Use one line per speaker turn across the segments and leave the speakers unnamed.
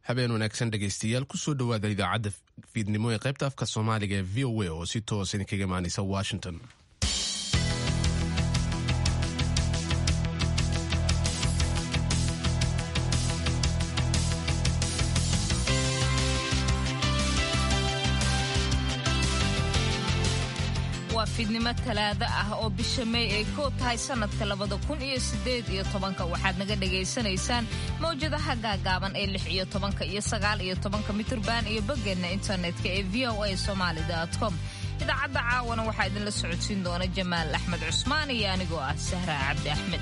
habeen wanaagsan dhegaystayaal kusoo dhowaada idaacadda fiidnimo ee qaybta afka soomaaliga ee v o a oo si toos idinkaga imaanaysa washington
waa fiidnimo talaado ah oo bisha may ay koo tahay sannadka labada kun iyo sideed iyo tobanka waxaad naga dhagaysanaysaan mawjadaha gaagaaban ee lix iyo tobanka iyo sagaal iyo tobanka mitirban iyo boggeenna internetka ee v o a somaali com idaacadda caawana waxaa idinla socodsiin doona jamaal axmed cusmaan iyo anigoo ah sahra cabdi axmed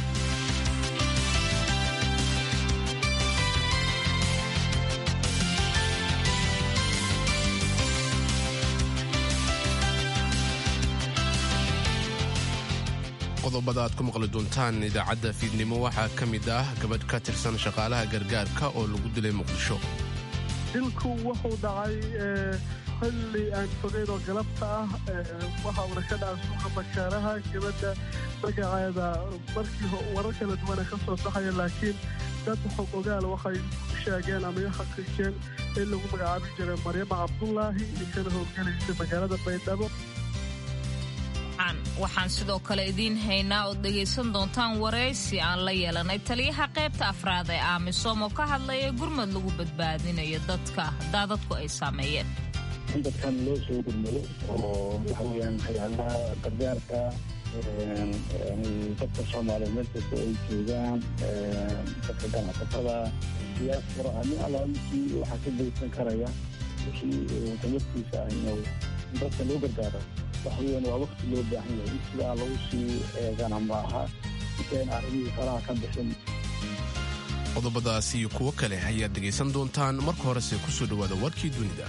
qodobada aad ku maqli doontaan idaacadda fiidnimo waxaa ka mid ah gabadh ka tirsan shaqaalaha gargaarka oo lagu dilay muqdisho
dilku wuxuu dhacay xilli aan fogeyn oo galabta ah waxa uuna ka dhacay suuqa makaaraha gabadha magaceeda markii warar kala duwana ka soo baxaya laakiin dad xog ogaal waxay sheegeen ama i xaqiijeen in lagu magacaabi jiray maryama cabdulaahi inkana howlgelaysa magaalada baydhabo
waxaan sidoo kale idiin haynaa ood dhegaysan doontaan waraysi aan la yeelanay taliyaha qaybta afraad ee aamisom oo ka hadlaya gurmad lagu badbaadinayo dadka daadadku ay saameeyeen
in dadkan loo soo gurmado oo waxa weyaan hay-adaha gargaarka dadka soomaaliyeed meel kasta ay joogaan dadka ganacsatada diyaasfura nin alla wixii waxaa ka geysan karaya wixii tamarkiisa ah inuu dadka loo gargaaro waxweyan waa wakti loo baahan yahay in sidaa lagu sii eegana maaha intayn arrimihii faraha ka bixin
qodobadaas iyo kuwo kale ayaad dhegaysan doontaan marka horese ku soo dhowaada warkii dunida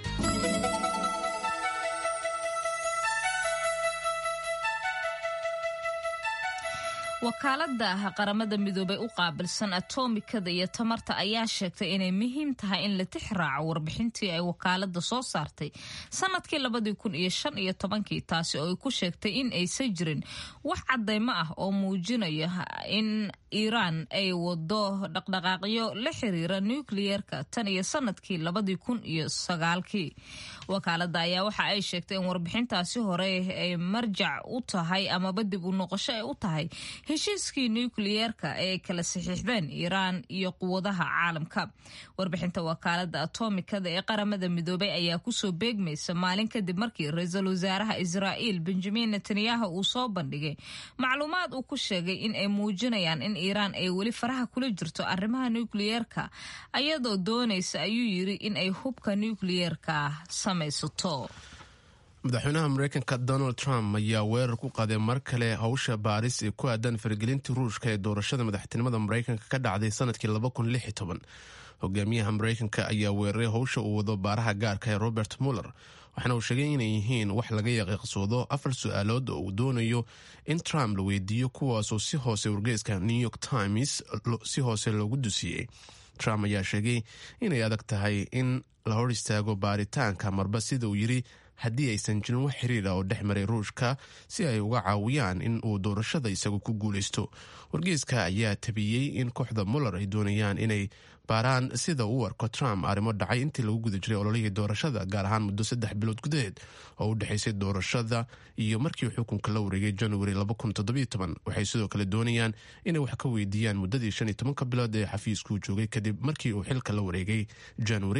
wakaalada qaramada midoobey u qaabilsan atomikada iyo tamarta ayaa sheegtay inay muhiim tahay in la tix raaco warbixintii ay wakaalada soo saartay sanadkii labadii kun iyo shan iyo tobankii taasi oo ay ku sheegtay in aysan jirin wax cadaymo ah oo muujinaya in iiraan ay wado dhaqdhaqaaqyo la xiriira nukliyeerka tan iyo sanadkii labadii kun iyo sagaalkii wakaalada ayaa waxa ay sheegtay in warbixintaasi hore ay marjac u tahay amaba dib u noqosho ay u tahay heshiiskii nukliyeerka ee ay kala saxiixdeen iiraan iyo quwadaha caalamka warbixinta wakaalada atomikada ee qaramada midoobey ayaa kusoo beegmaysa maalin kadib markii ra-iisul wasaaraha israa'iil benjamin netanyahu uu soo bandhigay macluumaad uu ku sheegay in ay muujinayaan in iiraan ay weli faraha kula jirto arrimaha nukliyeerka ayadoo doonaysa ayuu yiri in ay hubka nukliyeerka samaysato
madaxweynaha mareykanka donald trump ayaa weerar ku qaaday mar kale howsha baaris ee ku aadan faragelintii ruushka ee doorashada madaxtinimada mareykanka ka dhacday sanadkii hogaamiyaha mareykanka ayaa weeraray howsha uu wado baaraha gaarka ee robert muller waxaana uu sheegay inay yihiin wax laga yaqiiqsoodo afar su-aalood oo uu doonayo in trump la weydiiyo kuwaasoo si hoose wargeyska new york times si hoose loogu dusiyey trump ayaa sheegay inay adag tahay in la hor istaago baaritaanka marba sida uu yiri haddii aysan jirin wax xiriira oo dhex maray ruushka si ay uga caawiyaan in uu doorashada isagu ku guulaysto wargeyska ayaa tabiyey in kooxda muller ay doonayaan inay baaraan sida uu arko trump arrimo dhacay intii lagu guda jiray ololihii doorashada gaar ahaan muddo saddex bilood gudaheed oo u dhexaysay doorashada iyo markii xukunka la wareegay january waxay sidoo kale doonayaan inay wax ka weydiiyaan muddadii shan iyo tobanka bilood ee xafiiskuu joogay kadib markii uu xilka la wareegay january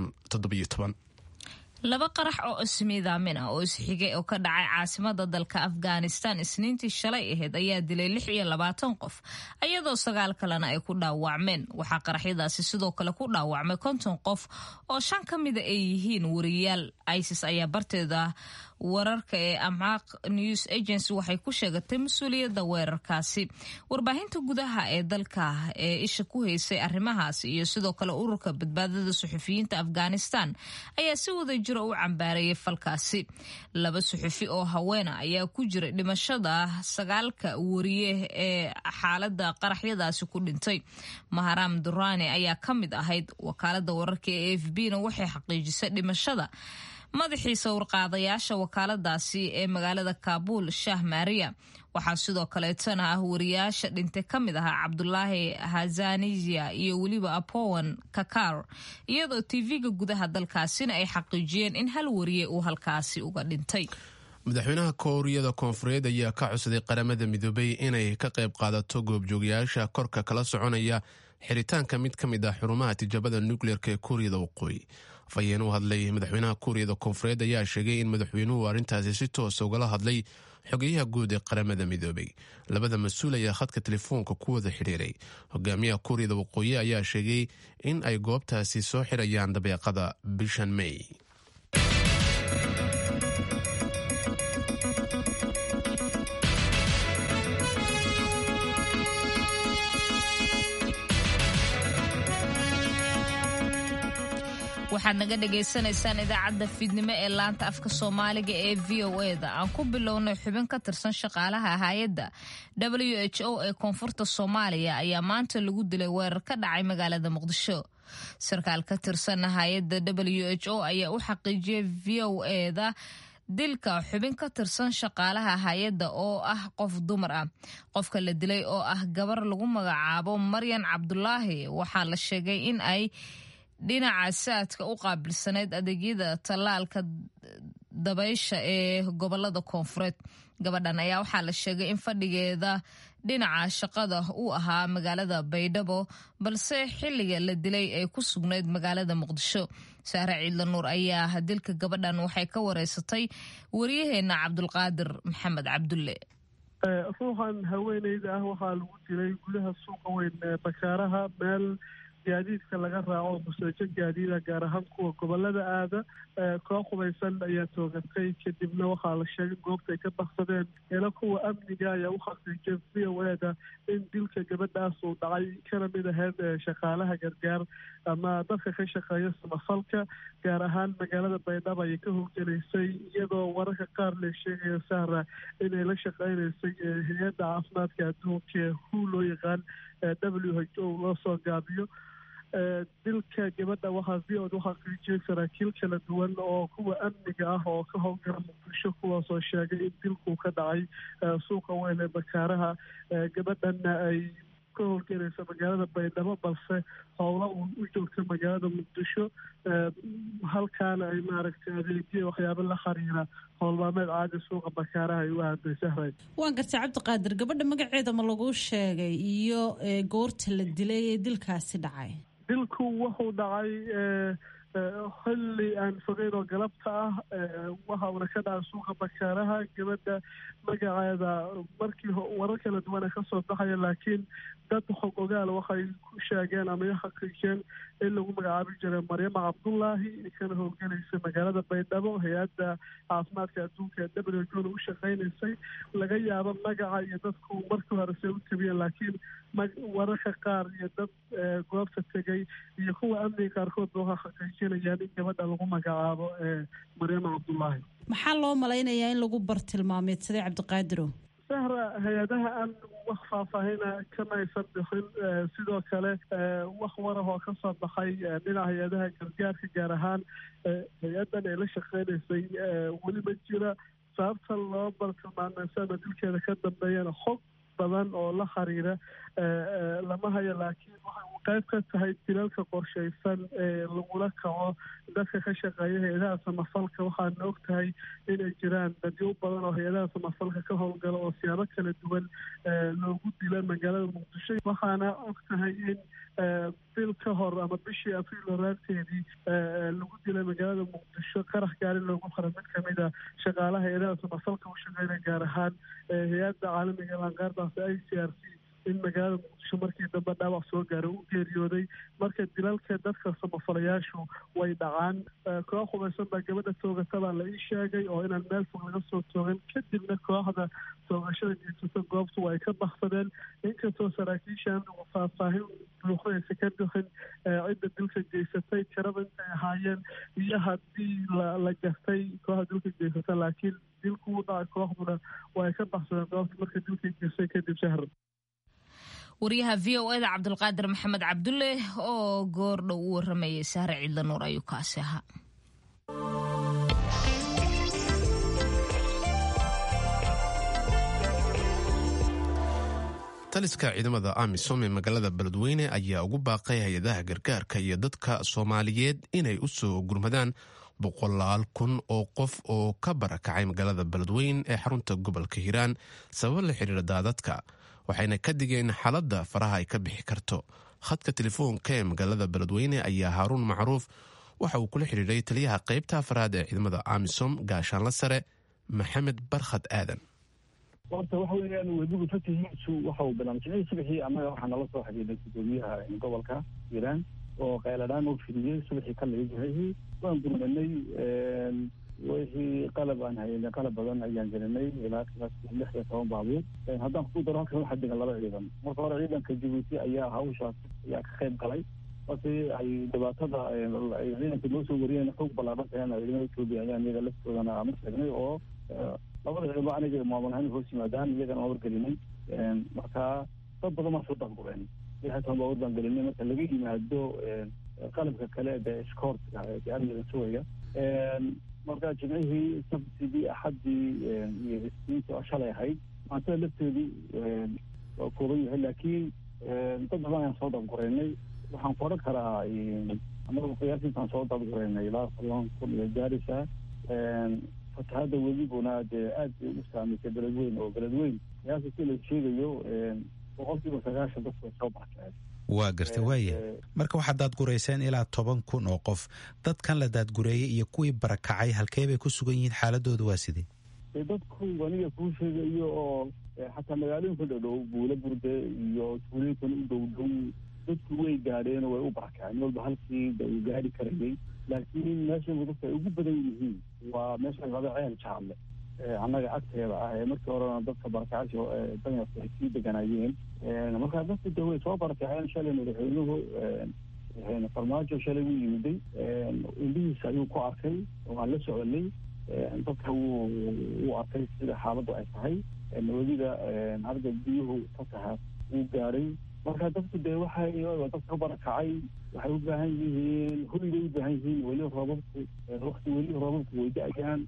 laba qarax oo ismiidaamin ah oo isxigay oo ka dhacay caasimada dalka afghanistan isniintii shalay ahayd ayaa dilay lix iyo labaatan qof ayadoo sagaal kalena ay ku dhaawacmeen waxaa qaraxyadaasi sidoo kale ku dhaawacmay konton qof oo shan ka mida ay yihiin wariyaal isis ayaa barteeda wararka ee amcaaq news agency waxay ku sheegatay mas-uuliyadda weerarkaasi warbaahinta gudaha ee dalka ee isha ku haysay arrimahaas iyo sidoo kale ururka badbaadada suxufiyiinta afghanistan ayaa si wada jiro u cambaarayay falkaasi laba suxufi oo haweena ayaa ku jiray dhimashada sagaalka wariye ee xaalada qaraxyadaasi ku dhintay maharam durani ayaa ka mid ahayd wakaalada wararka ee a f b na waxay xaqiijisay dhimashada madaxii sawirqaadayaasha wakaaladaasi ee magaalada kaabuul shah maariya waxaa sidoo kaleetana ah wariyaasha dhintay ka mid ahaa cabdulaahi hazaniya iyo weliba apowan kakar iyadoo tv-ga gudaha dalkaasina ay xaqiijiyeen in hal wariye uu halkaasi uga dhintay
madaxweynaha kooriyada koonfureed ayaa ka codsaday qaramada midoobay inay ka qayb qaadato goobjoogayaasha korka kala soconaya xiritaanka mid ka mid ah xurumaha tijaabada nukleerka ee kuuriyada waqooyi afhayeen u hadlay madaxweynaha kuuriyada koonfureed ayaa sheegay in madaxweynuhu arrintaasi si toosa ugala hadlay xogeyaha guud ee qaramada midoobay labada mas-uul ayaa khadka telefoonka ku wada xidhiiray hogaamiyaha kuuriyada waqooyi ayaa sheegay in ay goobtaasi soo xirayaan dabeeqada bishan may
waxaad naga dhagaysanaysaan idaacadda fiidnimo ee laanta afka soomaaliga ee v o e da aan ku bilownay xubin ka tirsan shaqaalaha hay-adda w h o ee koonfurta soomaaliya ayaa maanta lagu dilay weerar ka dhacay magaalada muqdisho sarkaal ka tirsan hay-adda w h o ayaa u xaqiijiyay v o e da dilka xubin ka tirsan shaqaalaha hay-adda oo ah qof dumar ah qofka la dilay oo ah gabar lagu magacaabo maryan cabdulaahi waxaa la sheegay in ay dhinaca saadka u qaabilsaneyd adeegyada tallaalka dabaysha ee gobolada koonfureed gabadhan ayaa waxaa la sheegay in fadhigeeda dhinaca shaqada uu ahaa magaalada baydhabo balse xilliga la dilay ay ku sugnayd magaalada muqdisho saare ciidla nuur ayaa dilka gabadhan waxay ka wareysatay waryaheena cabdulqaadir maxamed cabdulle
ruuxan haweeneyda ah waxaa lagu dilay gudaha suuqa weyn ee bakaaraha meel gaadiidka laga raaco museejo gaadiida gaar ahaan kuwa gobolada aada koox hubaysan ayaa toogatay kadibna waxaa la sheegay goobta ay ka baksadeen ila kuwa amniga ayaa u xaqiijiyay v o eda in dilka gabadhaas uu dhacay kana mid ahayd shaqaalaha gargaar ama dadka ka shaqeeya samafalka gaar ahaan magaalada baydhabo ayay ka howlgelaysay iyadoo wararka qaar la sheegaya sahra inay la shaqeynaysay hay-adda caafimaadka adduunka ee hu loo yaqaan w h o loo soo gaabiyo dilka gabadha waxaa v od u xaqiijiyay saraakiil kala duwan oo kuwa amniga ah oo ka howlgala muqdisho kuwaasoo sheegay in dilkuu ka dhacay suuqa weyn ee bakaaraha gabadhanna ay ka howlgelaysa magaalada baydhabo balse howla uun u joogta magaalada muqdisho halkaana ay maaragtay adeegya waxyaaba la xiriira howlmaameed caadi suuqa bakaaraha ay u aaday sahray
waan gartay cabdiqaadir gabadha magaceeda ma lagu sheegay iyo goorta la dilay ee dilkaasi dhacay
dilku wuxuu dhacay xilli aan fogeyn oo galabta ah waxa uuna ka dhacay suuqa bakaaraha gabadha magaceeda markii warar kala duwana kasoo baxaya laakiin dad xog ogaal waxay ku sheegeen ama xaqiijeen in lagu magacaabi jiray maryama cabdullaahi kana howlgelaysa magaalada baydhabo hay-adda caafimaadka adduunka ee w h o u shaqeynaysay laga yaabo magaca iyo dadku markii hore se u tabiyeen laakiin wararka qaar iyo dad goobta tegay iyo kuwa amniga qaarkoodba waxaa xaqiijinayaan in gabadha lagu magacaabo maryama cabdullaahi
maxaa loo malaynayaa in lagu bartilmaameedsaday cabdiqaadiro
sahra hay-adaha amnigu wax faahfaahina kama aysan bixin sidoo kale wax warah oo ka soo baxay dhinaca hay-adaha gargaarka gaar ahaan hay-addan ay la shaqeynaysay weli ma jira sababta loo bartilmaameysa ama dilkeeda ka dambeeyana xog badan oo la xiriira lama hayo laakiin waxay u qayb ka tahay dilalka qorshaysan ee lagula kaco dadka ka shaqeeya hay-adaha samafalka waxaana og tahay inay jiraan dadyo badan oo hay-adaha samafalka ka howlgala oo siyaabo kala duwan loogu dila magaalada muqdisho waxaana og tahay in bil ka hor ama bishii abriil horaanteedii lagu dilay magaalada muqdisho qarax gaari loogu qora mid kamid a shaqaalaha hay-adaha samafalka u shaqeynaya gaar ahaan hay-adda caalamiga lanqaardaasi i c r c in magaalada muqdisho markii dambe dhaawac soo gaaray u geeriyooday marka dilalka dadka samafalayaashu way dhacaan koox hubaysan baa gabadha toogatabaa la ii sheegay oo inaan meel fog laga soo toogan kadibna kooxda toogashada jeesato goobtu ay ka baksadeen inkastoo saraakiisha amnigu faahfaahin buuxdaysa ka bixin cidda dilka geysatay tirada intay ahaayeen iyo haddii la gartay kooxda dilka geysata laakiin dilku u dhacay kooxduna way ka baksadeen goobta marka dilka geystay kadib shahra
waryaha v o eda cabdulqaadir maxamed cabdulle oo goor dhow u waramayay sahre ciidla nuur ayuu kaasi ahaa
taliska ciidamada amisom ee magaalada beledweyne ayaa ugu baaqay hay-adaha gargaarka iyo dadka soomaaliyeed inay u soo gurmadaan boqolaal kun oo qof oo ka barakacay magaalada beledweyne ee xarunta gobolka hiiraan sababo la xiriira daadadka waxayna ka digeen xaaladda faraha ay ka bixi karto khadka telefoonka ee magaalada beledweyne ayaa haaruun macruuf waxa uu kula xidhiiray taliyaha qaybta afraad ee ciidamada amisom gaashaanla sare maxamed barkhad aadan
horta waxa weeyaan webigu fatihiisu waxa uu bilaabay jimcihii subaxii annaga waxaa nala soo xidhiidhay gudoomiyaha gobolka hiiraan oo qayladhaan u fidiyey subaxii ka laga jimcihii waan gurmanay wixii qalab aan haynay qalab badan ayaan gelinay ilaa lix iyo toban baabuur haddaan ku daro halkan waxaa degan laba ciidan marka hore ciidanka jabuuti ayaa hawshaas ayaa ka qayb galay markii ay dhibaatada ciidanka noo soo wariyeen xoog ballaaran tahen ciidamada etoobiya ayaan iyaga laftoodana ama sheegnay oo labada ciidamo aniga maamul ahaan hoos yimaadaan iyagana waan wargelinay marka dad badan baan soo daangureen lix iyo toban baabuur baan gelinay marka laga yimaado qalabka kale dee iskoortka ee amniga sugaya marka jimcihii sabtidii axaddii iyo isniintii oo shalay ahayd maantada lafteedii waa kooban yahay laakiin dad badan ayaan soo dabgureynay waxaan ku odhan karaa anagu qiyaasintaan soo dabgureynay ilaa toban kun iyo gaarisa fatahada weliguna dee aad bay u saamaysay beledweyn oo beledweyn qiyaasa si la sheegayo boqolkiiba sagaashan dadku way soo barkeen
waa garta waaya marka waxaad daadgureyseen ilaa toban kun oo qof dadkan la daadgureeyey iyo kuwii barakacay halkee bay ku sugan yihiin xaaladooda waa sidee
dee dadku aniga kuu sheegayo oo xataa magaalooyinka dhowdhow buula burde iyo tuulooyinkan u dhow dhow dadku way gaadheen oo way u barakaceen walba halkii ba uu gaari karayay laakiin meesha dadka ay ugu badan yihiin waa meesha laba ceel jaalle annaga agteeda ah ee markii horena dadka barakacasha danyarku ay sii deganayeen markaa dadku de way soo barakaceen shalay madaxweynuhu farmaajo shalay wuu yimiday indhihiisa ayuu ku arkay waan la soconay dadka wuu wuu arkay sida xaaladdu ay tahay weliba arga biyuhu fataha wuu gaadhay marka dadku dee waxay dadka barakacay waxay u baahan yihiin hoygay u baahan yihiin weli roobabku wakti weli roobabku way da-ayaan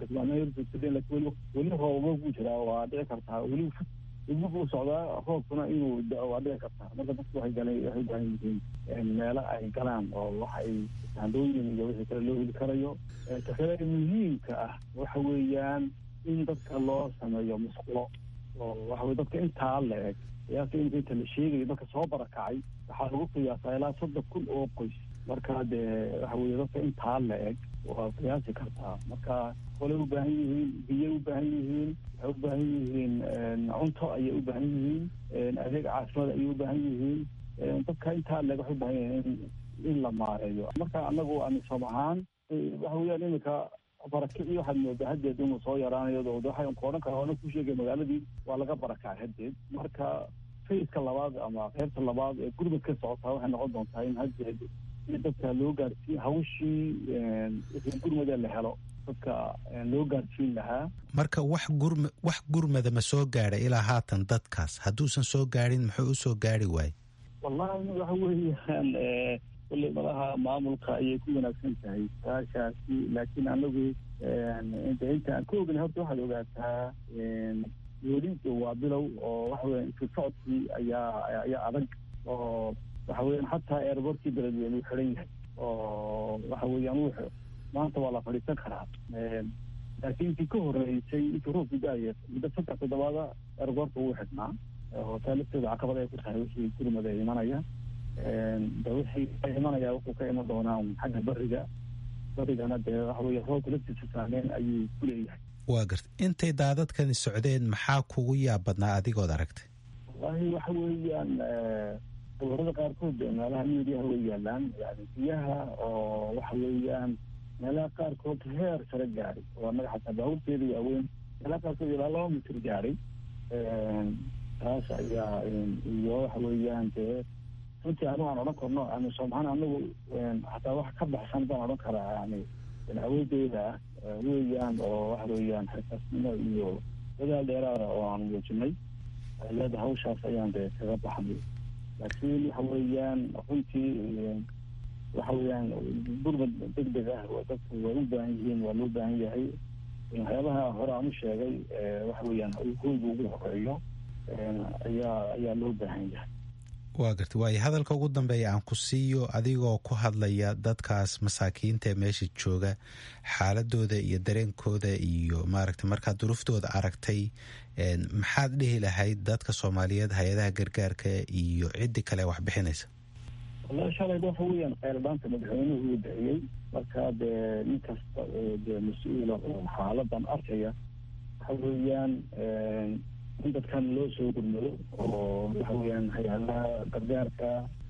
lakin weli roobaba ku jiraa waa dhici kartaa weli weli buu socdaa roobkuna inuu da-o waa dhici kartaa marka dadku waxay galeen waxay u baahan yihiin meelo ay galaan oo waxa ay saandooyin iyo wixii kale loo heli karayo takale muhiimka ah waxa weeyaan in dadka loo sameeyo musqulo oo waxa weye dadka intaa la eg qiyaasta in inta la sheegayo dadka soo barakacay waxaa lagu qiyaasaa ilaa soddon kun oo qoys marka dee waxa weye dadka intaa la eg waa qiyaasi kartaa marka kolay u baahan yihiin biyay u baahan yihiin waxay u baahan yihiin cunto ayay u baahan yihiin adeeg caasimada ayay u baahan yihiin dadka intaa leg waxay u baahan yihiin in la maareeyo marka anagu amisom ahaan waxa weeyaan iminka barakicii waxaad moodaa haddeed inuu soo yaraanayo waxaan ku odhan karaa ona ku sheegay magaaladii waa laga barakacay haddeed marka fayska labaad ama qaybta labaad ee gurmud ka socotaa waxay noqon doontaa in haddeed si dadka loo gaarsiiyo hawshii wixii gurmada la helo dadka loo gaarsiin lahaa
marka wax gurm wax gurmada ma soo gaadhay ilaa haatan dadkaas hadduusan soo gaadhin muxuu u soo gaari waayey
wallahi waxa weeyaan kulley malaha maamulka ayay ku wanaagsan tahay saashaasi laakiin anagu de inta aan ka ognay horta waxaad ogaataa weli waa bilow oo waxa weya isu socodkii ayaa ayaa adag oo waxa weeyaan hataa airbortkii beledweyne uu xiran yahay oo waxa weeyaan uu maanta waa la fadhiisan karaa laakiin intii ka horeysay intii roobku da-aya muddo saddex toddobaada airbortka wuu xidhnaa oo taa lafteeda caqabad ay ku tahay wixii gurmada imanaya de wixii ka imanaya wuxuu ka iman doonaa xagga beriga berigana dee waxa weye roobka laftiisa saameyn ayuu ku leeyahay
waa garta intay daadadkani socdeen maxaa kugu yaab badnaa adigood aragtay
wallahi waxa weeyaan sawirada qaarkood meelaha midiyaha way yaalaan yani biyaha oo waxa weeyaan meelaha qaarkood heer sare gaaray oo annaga xataa baaburteeda waaweyn meelaha qaarkood ilaa laba mitir gaaray taas ayaa iyo waxa weeyaan dee runtii anigu aan odhan karno amisomahaan anagu hataa wax ka baxsan baan odhan karaa yani awoodeyda ah weeyaan oo waxa weeyaan xirkaasnimo iyo dadaal dheeraada oo aan muujinay leeda hawshaas ayaan dee kaga baxnay laakiin waxa weeyaan runtii waxa weeyaan gurmad deg deg ah dadku way u baahan yihiin waa loo baahan yahay waxyaabaha hore aan u sheegay waxa weeyaan hoyga ugu horeeyo ayaa ayaa loo baahan yahay
waa garta waayo hadalka ugu dambeeya aan ku siiyo adigoo ku hadlaya dadkaas masaakiinta ee meesha jooga xaaladooda iyo dareenkooda iyo maaragta markaad duruftooda aragtay maxaad dhihi lahayd dadka soomaaliyeed hay-adaha gargaarka iyo ciddi kale wax bixinaysa
wallahi shalay waxa weeyaan kheyrdhaanta madaxweynuhu uu bixiyey marka dee nin kasta oo dee mas-uula oo xaaladan arkaya waxa weeyaan in dadkan loo soo gurmado oo waxa weeyaan hay-adaha gargaarka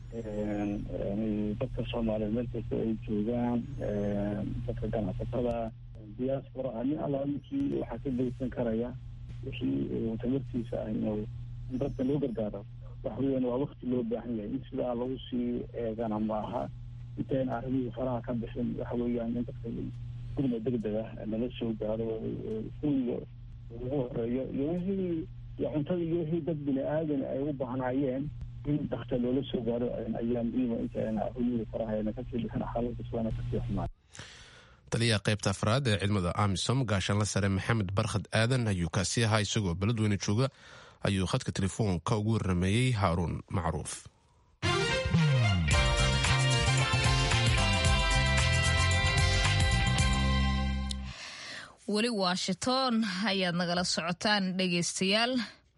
dadka soomaaliyeed meel kasta ay joogaan dadka ganacsatada diaspora nin alla ninkii waxaa ka geysan karaya wixii tamartiisa ah inuu in dadka loo gargaaro waxa weeyaan waa wakti loo baahan yahay in sidaa lagu sii eegana maaha intayn arrimihii faraha ka bixin waxa weeyaan in dadka gurma degdeg ah nala soo gaaro kuwiga ugu horeeyo iyo wixii iyo cuntada iyo wixii dad bini aadan ay u baahnaayeen in dakta loola soo gaaro ayaa muhiima intayn arrimihii faraha kasii bixin xaaladda islaana kasii xumaan
taliyaha qaybta afraad ee ciidamada amisom gaashaanla sare maxamed barkhad aadan ayuu kaasi ahaa isagoo beledweyne jooga ayuu khadka telefoonka ugu warrameeyey haaruun macruuf
weli washington ayaad nagala socotaan dhegaystayaal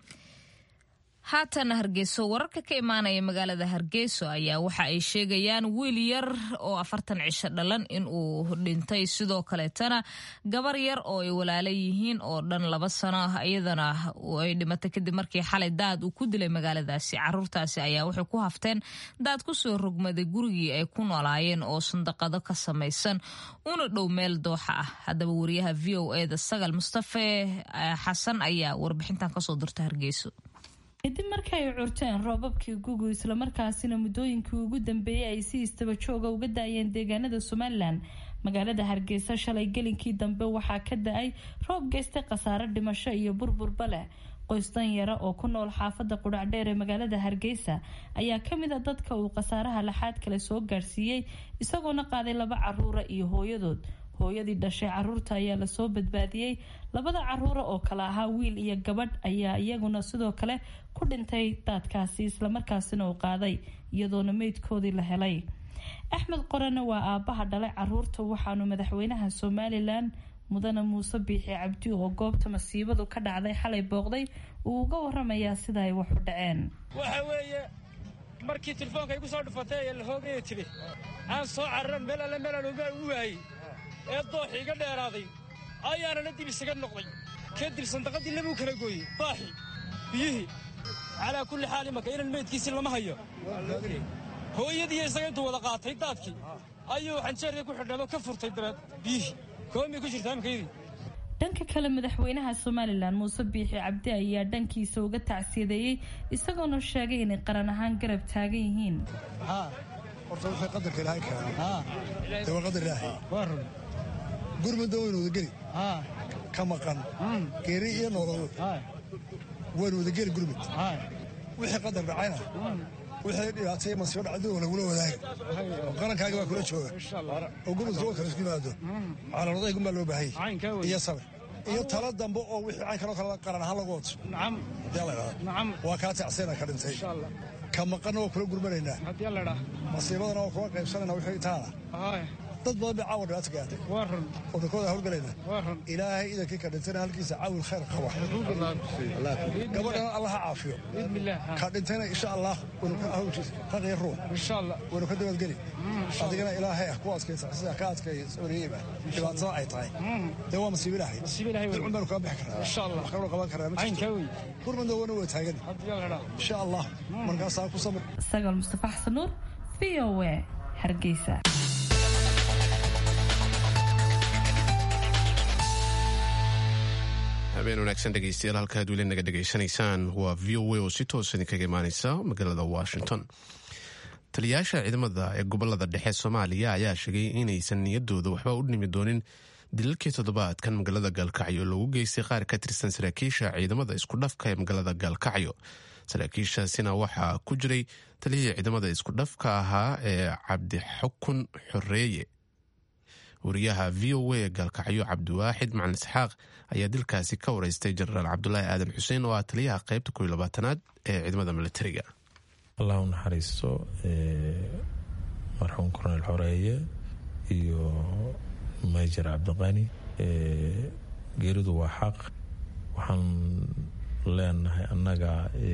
haatan hargeyso wararka ka imaanaya magaalada hargeyso ayaa waxa ay sheegayaan wiil yar oo afartan cisho dhalan inuu dhintay sidoo kaleetana gabar yar oo ay walaala yihiin oo dhan laba sano ah iyadana ay dhimatay kadib markii xalay daad uu ku dilay magaaladaasi caruurtaasi ayaa waxay ku hafteen daad kusoo rogmaday gurigii ay ku noolaayeen oo sandaqado ka samaysan una dhow meel dooxa ah haddaba wariyaha v o eda sagal mustafe xasan ayaa warbixintan kasoo dirta hargeyso
kadib markii ay curteen roobabkii gugu islamarkaasina muddooyinkii ugu dambeeyey ay si istaba jooga uga da-ayeen deegaanada somalilan magaalada hargeysa shalay gelinkii dambe waxaa ka da-ay roob geystay khasaare dhimasho iyo burburba leh qoys danyara oo ku nool xaafada qudhacdheer ee magaalada hargeysa ayaa kamid a dadka uu khasaaraha laxaad kale soo gaarsiiyey isagoona qaaday laba caruura iyo hooyadood hooyadii dhashay caruurta ayaa lasoo badbaadiyey labada caruura oo kale ahaa wiil iyo gabadh ayaa iyaguna sidoo kale ku dhintay daadkaasi islamarkaasina uu qaaday iyadoona meydkoodii la helay axmed qorane waa aabaha dhalay caruurta waxaanu madaxweynaha somalilan mudane muuse biixi cabdi oo goobta masiibadu ka dhacday xalay booqday uu uga waramayaa sida ay wax u dhaceen
waxa weeye markii telefoonka igu soo dhufatay ee la hoogaya tiri aan soo cararan meel alle meelaan uga u waayey ee dooxi iga dheeraaday ayaanana dib isaga noqday kadib sandaqadii labuu kala gooyey daaxi biyihii calaa kulli xaal imanka inan meydkiisii lama hayo hooyadiiyo isaga intuu wada qaatay daadkii ayuu xanjeerkii ku xidhnado ka furtay dabeed biyihii koomay ku jirtaa imikaydii
dhanka kale madaxweynaha somalilan muuse biixi cabdi ayaa dhankiisa uga tacsiyadeeyey isagoona sheegay inay qaran ahaan garab taagan yihiin
horta wixii qadarka ilaahay keenay dee waa qadar ilaahay gurmudda waynu wadageli ka maqan geeri iyo nolol waynu wadageli gurmud wixii qadar dhacayna wixii dhibaatay masiibo dhacdo oo lagula wadaaga oo qarankaaga baa kula jooga oo gurmudka wa kala isku yimaado calaamadahay baa loo baahanya iyo sabir iyo talo dambe oo wixii caynkanoo kale qaran ahaan lagu wato waa kaa tacsayna ka dhintay ka maqanna waa kula gurmanaynaa masiibadana waa kula qaybsanayna wixii taana dad badan bay caawa dhibaato gaartay oo dhankooda hawlgalayna ilaahay idankii ka dhintayna halkiisa caawil khayr qaba gabadhana allah ha caafiyo ka dhintayna insha allah waynu ka hawlkiisa raqii ruux waynu ka dabadgeli adigana ilaahay ah ku adkaysa sida ka adkay sabriyeyba dhibaatada ay tahay dee waa masiibo ilaahay dilcun baanu kaa bixi karnaa wax kaloo qaban karnaa ma jirto gurmadna wana waa taagan insha allah markaasaa ku samir
sagal mustafa xasan nuur v o a hargeysa
habeen wanaagsan dhegeystayaal halkaad weli naga dhegaysanaysaan waa v o a oo si toos idinkaga imaaneysa magaalada washington taliyayaasha ciidamada ee gobolada dhexe soomaaliya ayaa sheegay inaysan niyadooda waxba u dhimi doonin dilalkii toddobaadkan magaalada gaalkacyo loogu geystay qaar ka tirsan saraakiisha ciidamada isku dhafka ee magaalada gaalkacyo saraakiishaasina waxaa ku jiray taliyihii ciidamada isku dhafka ahaa ee cabdixukun xoreeye wariyaha v o a gaalkacyo cabdiwaaxid macalin isxaaq ayaa dilkaasi ka wareystay jenaraal cabdulaahi aadan xuseen oo ah taliyaha qaybta kow iyo labaatanaad ee ciidamada militariga
allah u naxariisto marxuum korneyl xoreeye iyo major cabdiqani geeridu waa xaq waxaan leenahay annaga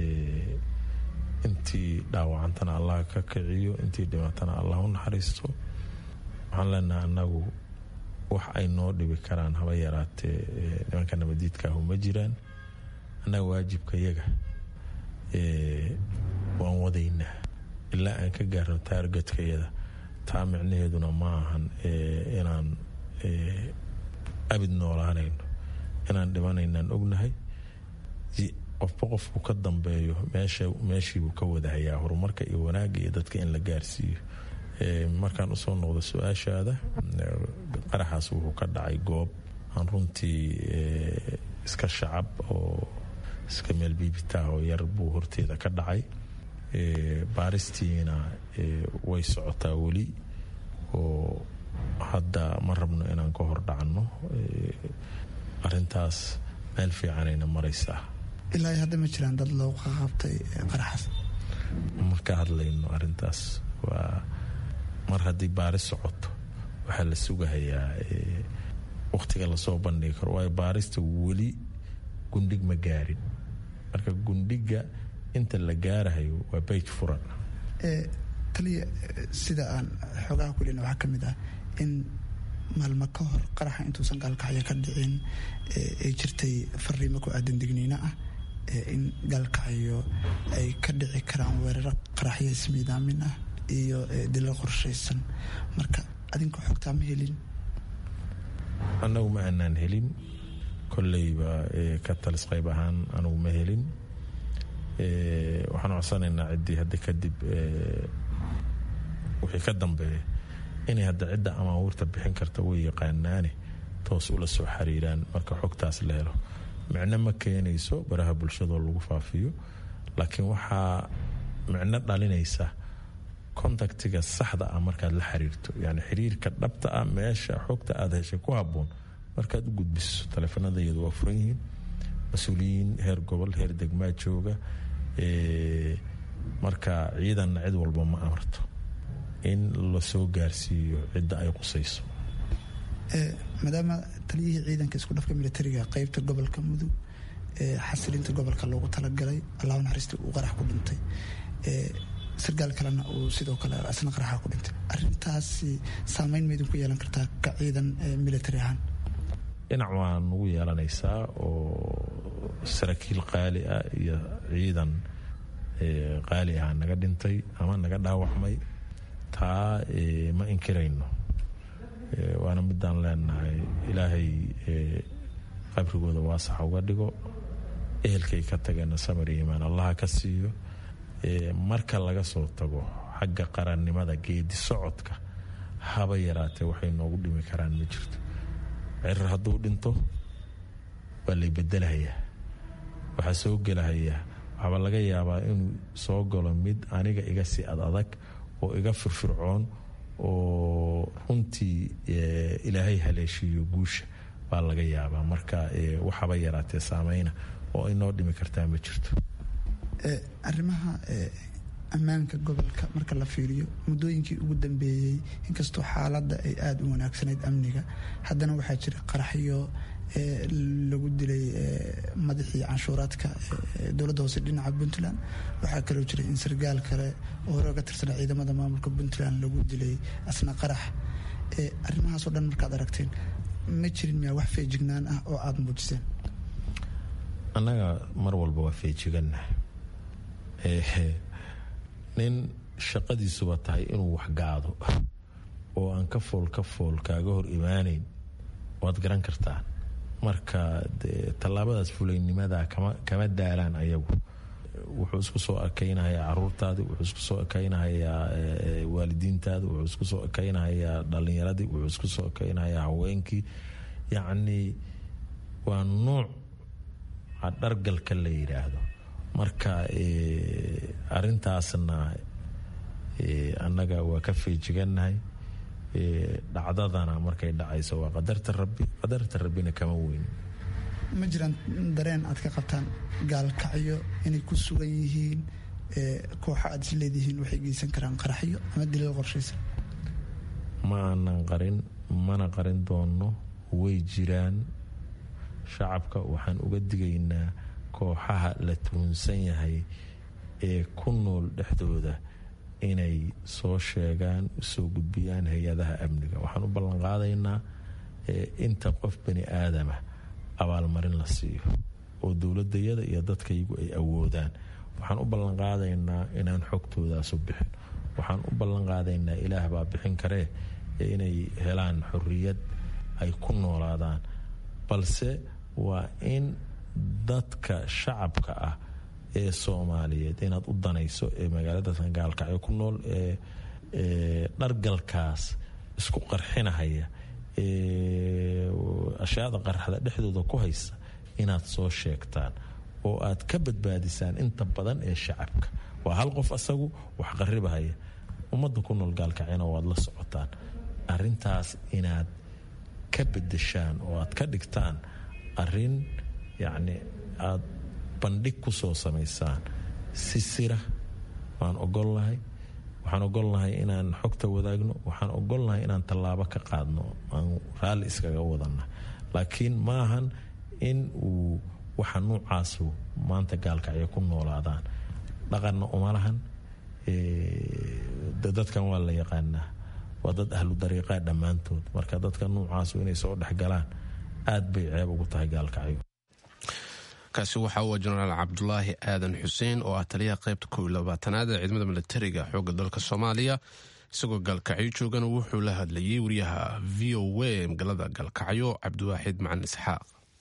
intii dhaawacantana allah ka kiciyo intii dhimatana allah u naxariisto waxaan leenahay annagu wax ay noo dhibi karaan haba yaraatee nimanka nabadiidkaahu ma jiraan annaga waajibka yaga waan wadaynaa ilaa aan ka gaarno taargetkayada taa micnaheeduna ma ahan inaan abid noolaanayno inaan dhimanaynaan ognahay qofba qofku ka dambeeyo meeshiibuu ka wadahayaa horumarka iyo wanaagga iyo dadka in la gaarsiiyo markaan usoo noqdo su-aashaada qaraxaas wuxuu ka dhacay goob aan runtii iska shacab oo iska meel biibitaah oo yar buu horteeda ka dhacay baaristiina way socotaa weli oo hadda ma rabno inaan ka hor dhacno arintaas meel fiicanayna maraysaa
ilaa hadda ma jiraan dad loo qaqabtay qaraxaas
ma ka hadlayno arintaas waa mar haddii baaris socoto waxaa la sugahayaa wakhtiga lasoo bandhigi karo waayo baarista weli gundhig ma gaarin marka gundhiga inta la gaarahayo waa bayj furan
taliya sida aan xoogaha kulina waxaa ka mid ah in maalmo ka hor qaraxa intuusan gaalkacyo ka dhicin ay jirtay fariimo ku aadan digniino ah in gaalkacyo ay ka dhici karaan weeraro qaraxyo ismiidaamin ah iyo dilo qorshaysan marka adinka xogtaa ma helin
annagu ma aanaan helin kolleyba ka talis qayb ahaan anugu ma helin waxaan codsanaynaa ciddii hadda kadib wixii ka dambeeya inay hadda cidda amaawiirta bixin karta way yaqaanaane toos ula soo xiriiraan marka xogtaas la helo micno ma keenayso baraha bulshadoo lagu faafiyo laakiin waxaa micno dhalinaysa contactiga saxda ah markaad la xiriirto yani xiriirka dhabta ah meesha xogta aada heshay ku haboon markaad u gudbiso taleefanadayadu waa furan yihiin mas-uuliyiin heer gobol heer degmaa jooga marka ciidanna cid walba ma amarto in lasoo gaarsiiyo cidda ay qusayso
maadaama taliyihii ciidanka isku dhafka militariga qeybta gobolka mudug xasilinta gobolka loogu talagalay allahu naxariista uu qarax ku dhintay sargaal kalena uu sidoo kale asna qaraxa ku dhintay arintaasi saameyn maydin ku yeelan kartaa ka ciidan military ahaan
dhinac waa nagu yeelanaysaa oo saraakiil qaali ah iyo ciidan qaali ah naga dhintay ama naga dhaawacmay taa ma inkirayno waana midaan leenahay ilaahay qabrigooda waasaxa uga dhigo ehelkay ka tageenna samar iyo imaan allaha ka siiyo marka laga soo tago xagga qarannimada geedi socodka haba yaraatee waxay noogu dhimi karaan ma jirto cirir hadduu dhinto waa lay bedelahayaa waxaa soo gelahayaa waxaaba laga yaabaa inuu soo galo mid aniga iga sii ad adag oo iga firfircoon oo runtii ilaahay haleeshiiyo guusha baa laga yaabaa marka waxaba yaraatee saameyna oo inoo dhimi kartaa ma jirto
arrimaha ammaanka gobolka marka la fiiriyo muddooyinkii ugu dambeeyey inkastoo xaaladda ay aada u wanaagsanayd amniga haddana waxaa jira qaraxyo lagu dilay madaxii canshuuraadka dowladda hoose dhinaca puntland waxaa kaloo jira in sargaal kale oo hore oga tirsanaa ciidamada maamulka puntland lagu dilay asna qarax arrimahaasoo dhan markaad aragteen ma jirin miyaa wax feejignaan ah oo aada muujiseen
annaga mar walba waa feejiganna nin shaqadiisuba tahay inuu waxgaado oo aan ka fool ka fool kaaga hor imaanayn waad garan kartaa marka tallaabadaas fulaynimada kama daalaan ayagu wuxuu isku soo ekaynahayaa caruurtaadii wuxuu isku soo ekaynahayaa waalidiintaadii wuxuu isku soo ekaynahayaa dhalinyaradii wuxuu isku soo ekaynahayaa haweenkii yacnii waa nuuc dhargalka la yidhaahdo marka arintaasna annaga waa ka feejigannahay dhacdadana markay dhacayso waa qadarta rabbi qadarta rabbina kama weyn
ma jiraan dareen aad ka qabtaan gaalkacyo inay ku sugan yihiin kooxa aad is leedihiin waxay geysan karaan qaraxyo ama dilal qorshaysan
ma aanan qarin mana qarin doonno way jiraan shacabka waxaan uga digaynaa kooxaha la tuhunsan yahay ee ku nool dhexdooda inay soo sheegaan usoo gudbiyaan hay-adaha amniga waxaan u ballanqaadaynaa inta qof bani aadama abaalmarin la siiyo oo dowladayada iyo dadkaygu ay awoodaan waxaan u ballanqaadaynaa inaan xogtoodaasu bixin waxaan u ballanqaadaynaa ilaah baa bixin karee inay helaan xorriyad ay ku noolaadaan balse waa in dadka shacabka ah ee soomaaliyeed inaad u danayso ee magaalada gaalkacyo ku nool ee dhargalkaas isku qarxinahaya ee ashyaada qarxada dhexdooda ku haysa inaad soo sheegtaan oo aad ka badbaadisaan inta badan ee shacabka waa hal qof asagu wax qaribahaya ummadda ku nool gaalkacyana waad la socotaan arintaas inaad ka bedeshaan oo aad ka dhigtaan arin yacni aad bandhig ku soo samaysaan si sira waan ogolnahay waxaan ogolnahay inaan xogta wadaagno waxaan ogolnahay inaan tallaabo ka qaadno aan raalli iskaga wadanna laakiin ma ahan in uu waxa nuucaasu maanta gaalkacyo ku noolaadaan dhaqanna uma lahan dadkan waa la yaqaanaa waa dad ahlu dariiqaa dhammaantood marka dadka nuucaasu inay soo dhexgalaan aad bay ceeb ugu tahay gaalkacyo
kaasi waxa uu jenaraal cabdulaahi aadan xuseen oo ah taliyaha qaybta kow iyo labaatanaad ee ciidamada militariga xoogga dalka soomaaliya isagoo gaalkacyo joogana wuxuu la hadlayay wariyaha v o a magaalada gaalkacyo cabdiwaaxid macalin isxaaq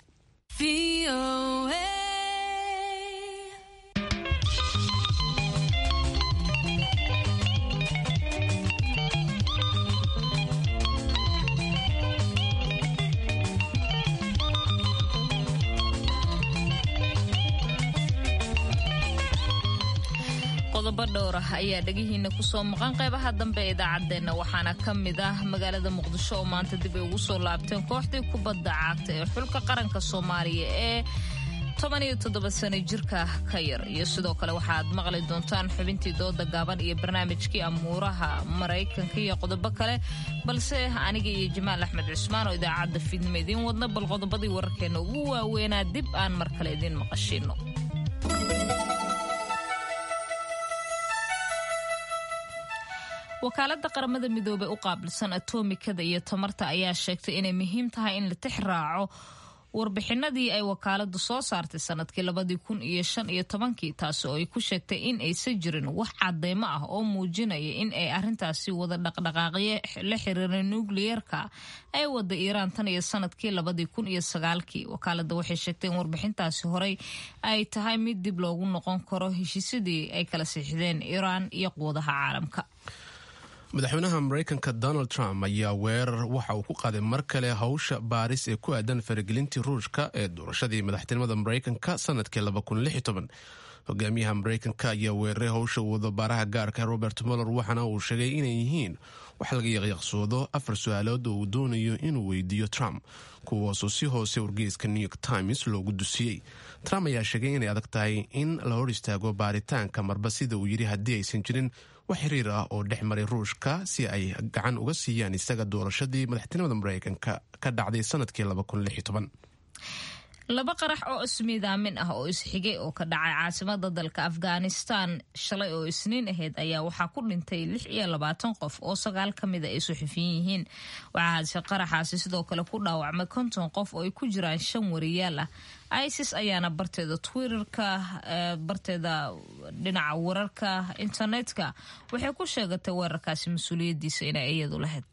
qodobo dhowr ah ayaa dhegihiina kusoo maqan qaybaha dambe ee idaacaddeenna waxaana ka mid ah magaalada muqdisho oo maanta dib ay ugu soo laabteen kooxdii kubadda cagta ee xulka qaranka soomaaliya ee toban iyo toddoba sano jirka ka yar iyo sidoo kale waxaaad maqli doontaan xubintii dooda gaaban iyo barnaamijkii amuuraha maraykanka iyo qodobo kale balse aniga iyo jamaal axmed cusmaan oo idaacadda fiidnimo idiin wadna bal qodobadii wararkeenna ugu waaweynaa dib aan mar kale idiin maqashiino wakaaladda qaramada midoobey u qaabilsan atomikada iyo tamarta ayaa sheegtay inay muhiim tahay in la tix raaco warbixinadii ay wakaaladu soo saartay sanadkii labadii kun iyo shan iyo tobankii taasi oo ay ku sheegtay in aysan jirin wax cadeymo ah oo muujinaya in ay arintaasi wada dhaqdhaqaaqyo la xiriira nukliyeerka ay wada iiraan tan iyo sanadkii labadii kun iyo sagaalkii wakaalada waxay sheegtay in warbixintaasi horey ay tahay mid dib loogu noqon karo heshiisyadii ay kala siixdeen iiraan iyo quwadaha caalamka
madaxweynaha mareykanka donald trump ayaa weerar waxa uu ku qaaday mar kale howsha baaris ee ku aadan faragelintii ruushka ee doorashadii madaxtinimada mareykanka sanadkii hogaamiyaha mareykanka ayaa weeraray howsha wadabaaraha gaarka robert moller waxaana uu sheegay inay yihiin wax laga yaqyaqsoodo afar su-aalood oo uu doonayo inuu weydiiyo trump kuwaasoo si hoose wargeyska new york times loogu dusiyey trump ayaa sheegay inay adag tahay in la hor istaago baaritaanka marba sida uu yidhi haddii aysan jirin wax xiriir ah oo dhex maray ruushka si ay gacan uga siiyaan isaga doorashadii madaxtinimada mareykanka ka dhacday sanadkii
laba qarax oo ismiidaamin ah oo isxigay oo ka dhacay caasimada dalka afghanistan shalay oo isniin ahayd ayaa waxaa ku dhintay lix iyo labaatan qof oo sagaal ka mida ay suxufiyin yihiin waxaase qaraxaasi sidoo kale ku dhaawacmay konton qof oo ay ku jiraan shan wariyaal ah isis ayaana barteeda twitterka barteeda dhinaca wararka internetka waxay ku sheegatay weerarkaasi mas-uuliyadiisa inay iyadu lahayd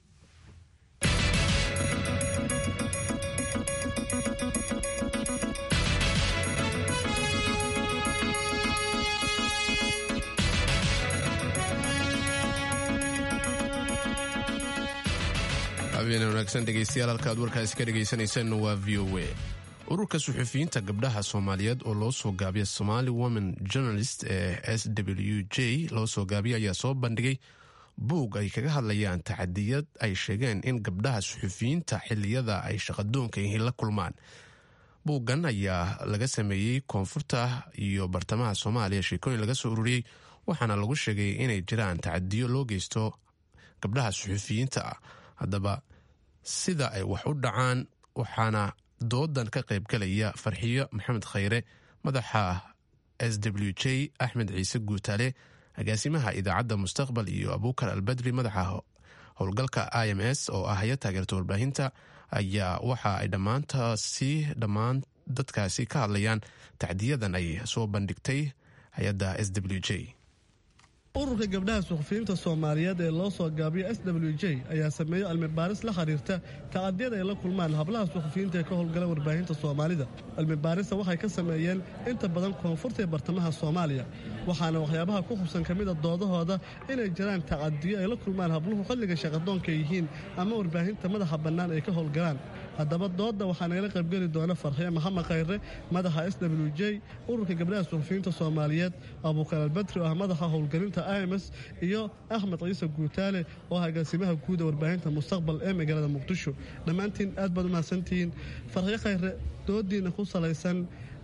habeen wanaagsan dhegeystayaal halka aad warkaasi ka dhegeysaneyseen waa v o a ururka suxufiyiinta gabdhaha soomaaliyeed oo loo soo gaabiya somali women journalist ee s w j loo soo gaabiya ayaa soo bandhigay buug ay kaga hadlayaan tacadiyad ay sheegeen in gabdhaha suxufiyiinta xiliyada ay shaqadoonka yihiin la kulmaan buuggan ayaa laga sameeyey koonfurta iyo bartamaha soomaaliya sheekooyin laga soo ururiyey waxaana lagu sheegay inay jiraan tacadiyo loo geysto gabdhaha suxufiyiinta ah haddaba sida ay wax u dhacaan waxaana doodan ka qaybgalaya farxiyo maxamed khayre madaxa s w j axmed ciise guutaale agaasimaha idaacadda mustaqbal iyo abuukar albadri madaxa howlgalka i m s oo ah haya taageerta warbaahinta ayaa waxa ay dhammaantaasi dhammaan dadkaasi ka hadlayaan tacdiyadan ay soo bandhigtay hay-adda s w j
ururka gabdhaha suxufiyiinta soomaaliyeed ee loo soo gaabiyo s w j ayaa sameeyey cilmibaaris la xiriirta tacadiyada ay la kulmaan hablaha suxufiyiinta ee ka howlgala warbaahinta soomaalida cilmibaarista waxay ka sameeyeen inta badan koonfurta ee bartamaha soomaaliya waxaana waxyaabaha ku xubsan ka mida doodahooda inay jiraan tacadiyo ay la kulmaan habluhu xilliga shaqadoonka yihiin ama warbaahinta madaxa bannaan ay ka howlgalaan haddaba doodda waxaa nagala qaybgeli doona farxiye maxamed khayre madaxa s w j ururka gabdhaha suxufiyiinta soomaaliyeed abuukar albadri oo ah madaxa howlgelinta ims iyo axmed ciise guutaale oo ah agaasimaha guuda warbaahinta mustaqbal ee magaalada muqdisho dhammaantiin aad baad u mahadsantihiin farxiye khayre doodiina ku salaysan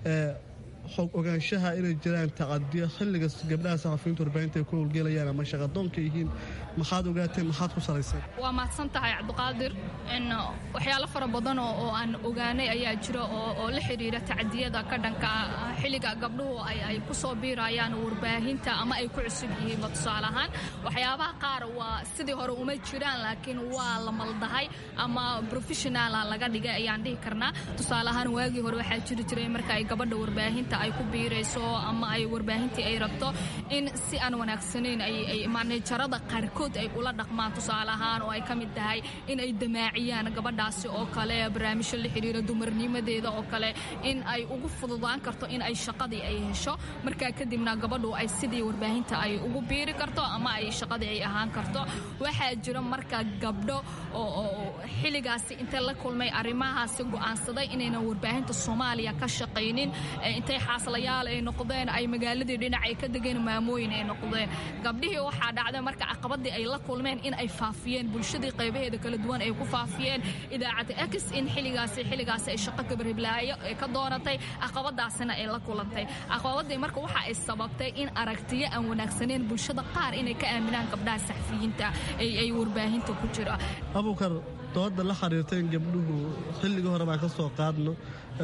xog ogaanshaha inay jiraan tacadiyo xilliga gabdhaha saxafiyiinta warbaahinta ay ku howlgelayaan ama shaqadoonka yihiin maxaad ogaateen maxaad ku salayseen
waa mahadsan tahay cabdiqaadir waxyaalo fara badan oo aan ogaanay ayaa jira oo la xidhiira tacadiyada ka dhanka xilliga gabdhuhu ay ku soo biirayaan warbaahinta ama ay ku cusub yihiinba tusaale ahaan waxyaabaha qaar waa sidii hore uma jiraan laakiin waa la maldahay ama professionala laga dhigay ayaan dhihi karnaa tusaale ahaan waagii hore waxaa jiri jiray marka ay gabadha warbaahinta ay ku biirayso ama ay warbaahintii ay rabto in si aan wanaagsanayn ay manejarada qaarkood ay ula dhaqmaan tusaale ahaan oo ay ka mid tahay in ay damaaciyaan gabadhaasi oo kale barnaamijyo la xidhiira dumarnimadeeda oo kale in ay ugu fududaan karto in ay shaqadii ay hesho markaa kadibna gabadhu ay sidii warbaahinta ay ugu biiri karto ama ay shaqadii ay ahaan karto waxaa jira marka gabdho oo xilligaasi intay la kulmay arrimahaasi go'aansaday inaynan warbaahinta soomaaliya ka shaqaynin intay xaaslayaal ay noqdeen ay magaaladii dhinac ay ka degeen maamooyin ay noqdeen gabdhihii waxaa dhacday marka caqabadii ay la kulmeen in ay faafiyeen bulshadii qaybaheeda kala duwan ay ku faafiyeen idaacadda x in xilligaasi xilligaasi ay shaqo gabarhiblaayo ay ka doonatay caqabadaasina ay la kulantay caqabadii marka waxa ay sababtay in aragtiyo aan wanaagsaneyn bulshada qaar inay ka aaminaan gabdhaha saxfiyiinta ay warbaahinta ku jira
abuukar dooda la xiriirta in gabdhuhu xilligii hore baan ka soo qaadno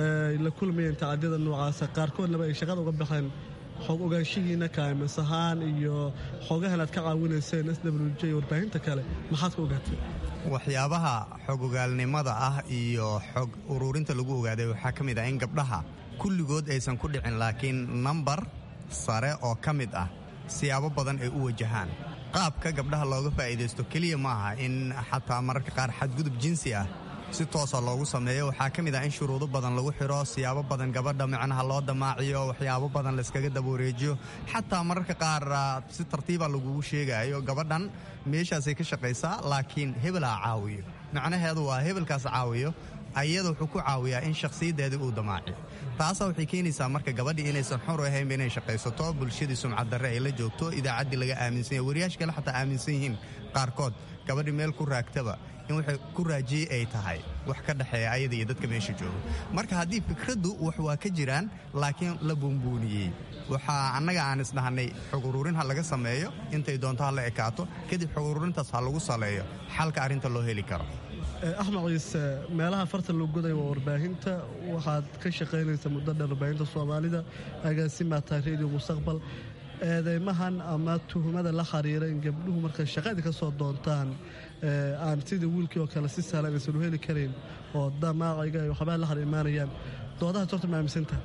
la kulmayeen tacadiyada noocaasa qaarkoodnaba ay shaqada uga baxeen xog ogaanshihiina kaamis ahaan iyo xogahan aad ka caawinayseen s w j warbaahinta kale maxaad ka ogaatay
waxyaabaha xog ogaalnimada ah iyo xog uruurinta lagu ogaaday waxaa ka mid ah in gabdhaha kulligood aysan ku dhicin laakiin nambar sare oo ka mid ah siyaabo badan ay u wajahaan qaabka gabdhaha looga faa'iidaysto keliya maaha in xataa mararka qaar xadgudub jinsi ah si toosa loogu sameeyo waxaa ka mid ah in shuruudo badan lagu xidho siyaabo badan gabadha micnaha loo damaaciyo waxyaabo badan layskaga dabawareejiyo xataa mararka qaar si tartiiba lagugu sheegayo gabadhan meeshaasay ka shaqaysaa laakiin hebelaa caawiyo macnaheedu waa hebelkaas caawiyo ayada wuxuu ku caawiyaa in shakhsiyaddeedii uu damaaciyo taasaa waxay keenaysaa marka gabadhii inaysan xor ahaynba inay shaqaysato bulshadii sumcaddarre ay la joogto idaacaddii laga aaminsan yahy wariyaasha kale xataa aaminsan yihiin qaarkood gabadhii meel ku raagtaba in waxay ku raajiyey ay tahay wax ka dhexeeya ayada iyo dadka meesha jooga marka haddii fikraddu wax waa ka jiraan laakiin la buunbuuniyey waxaa annaga aan isdhahnay xog uruurin ha laga sameeyo intay doonto ha la ekaato kadib xog uruurintaas ha lagu saleeyo xalka arrinta loo heli karo
axmed ciise meelaha farta loo goday waa warbaahinta waxaad ka shaqaynaysa muddo dheer warbaahinta soomaalida agaasimaa tahay radio mustaqbal eedeymahan ama tuhumada la xiriira in gabdhuhu markay shaqadii ka soo doontaan aan sidii wiilkii oo kale si sahlan aysan u heli karayn oo damaaciga ay waxbaa la har imaanayaan doodahaas horta ma aaminsantaha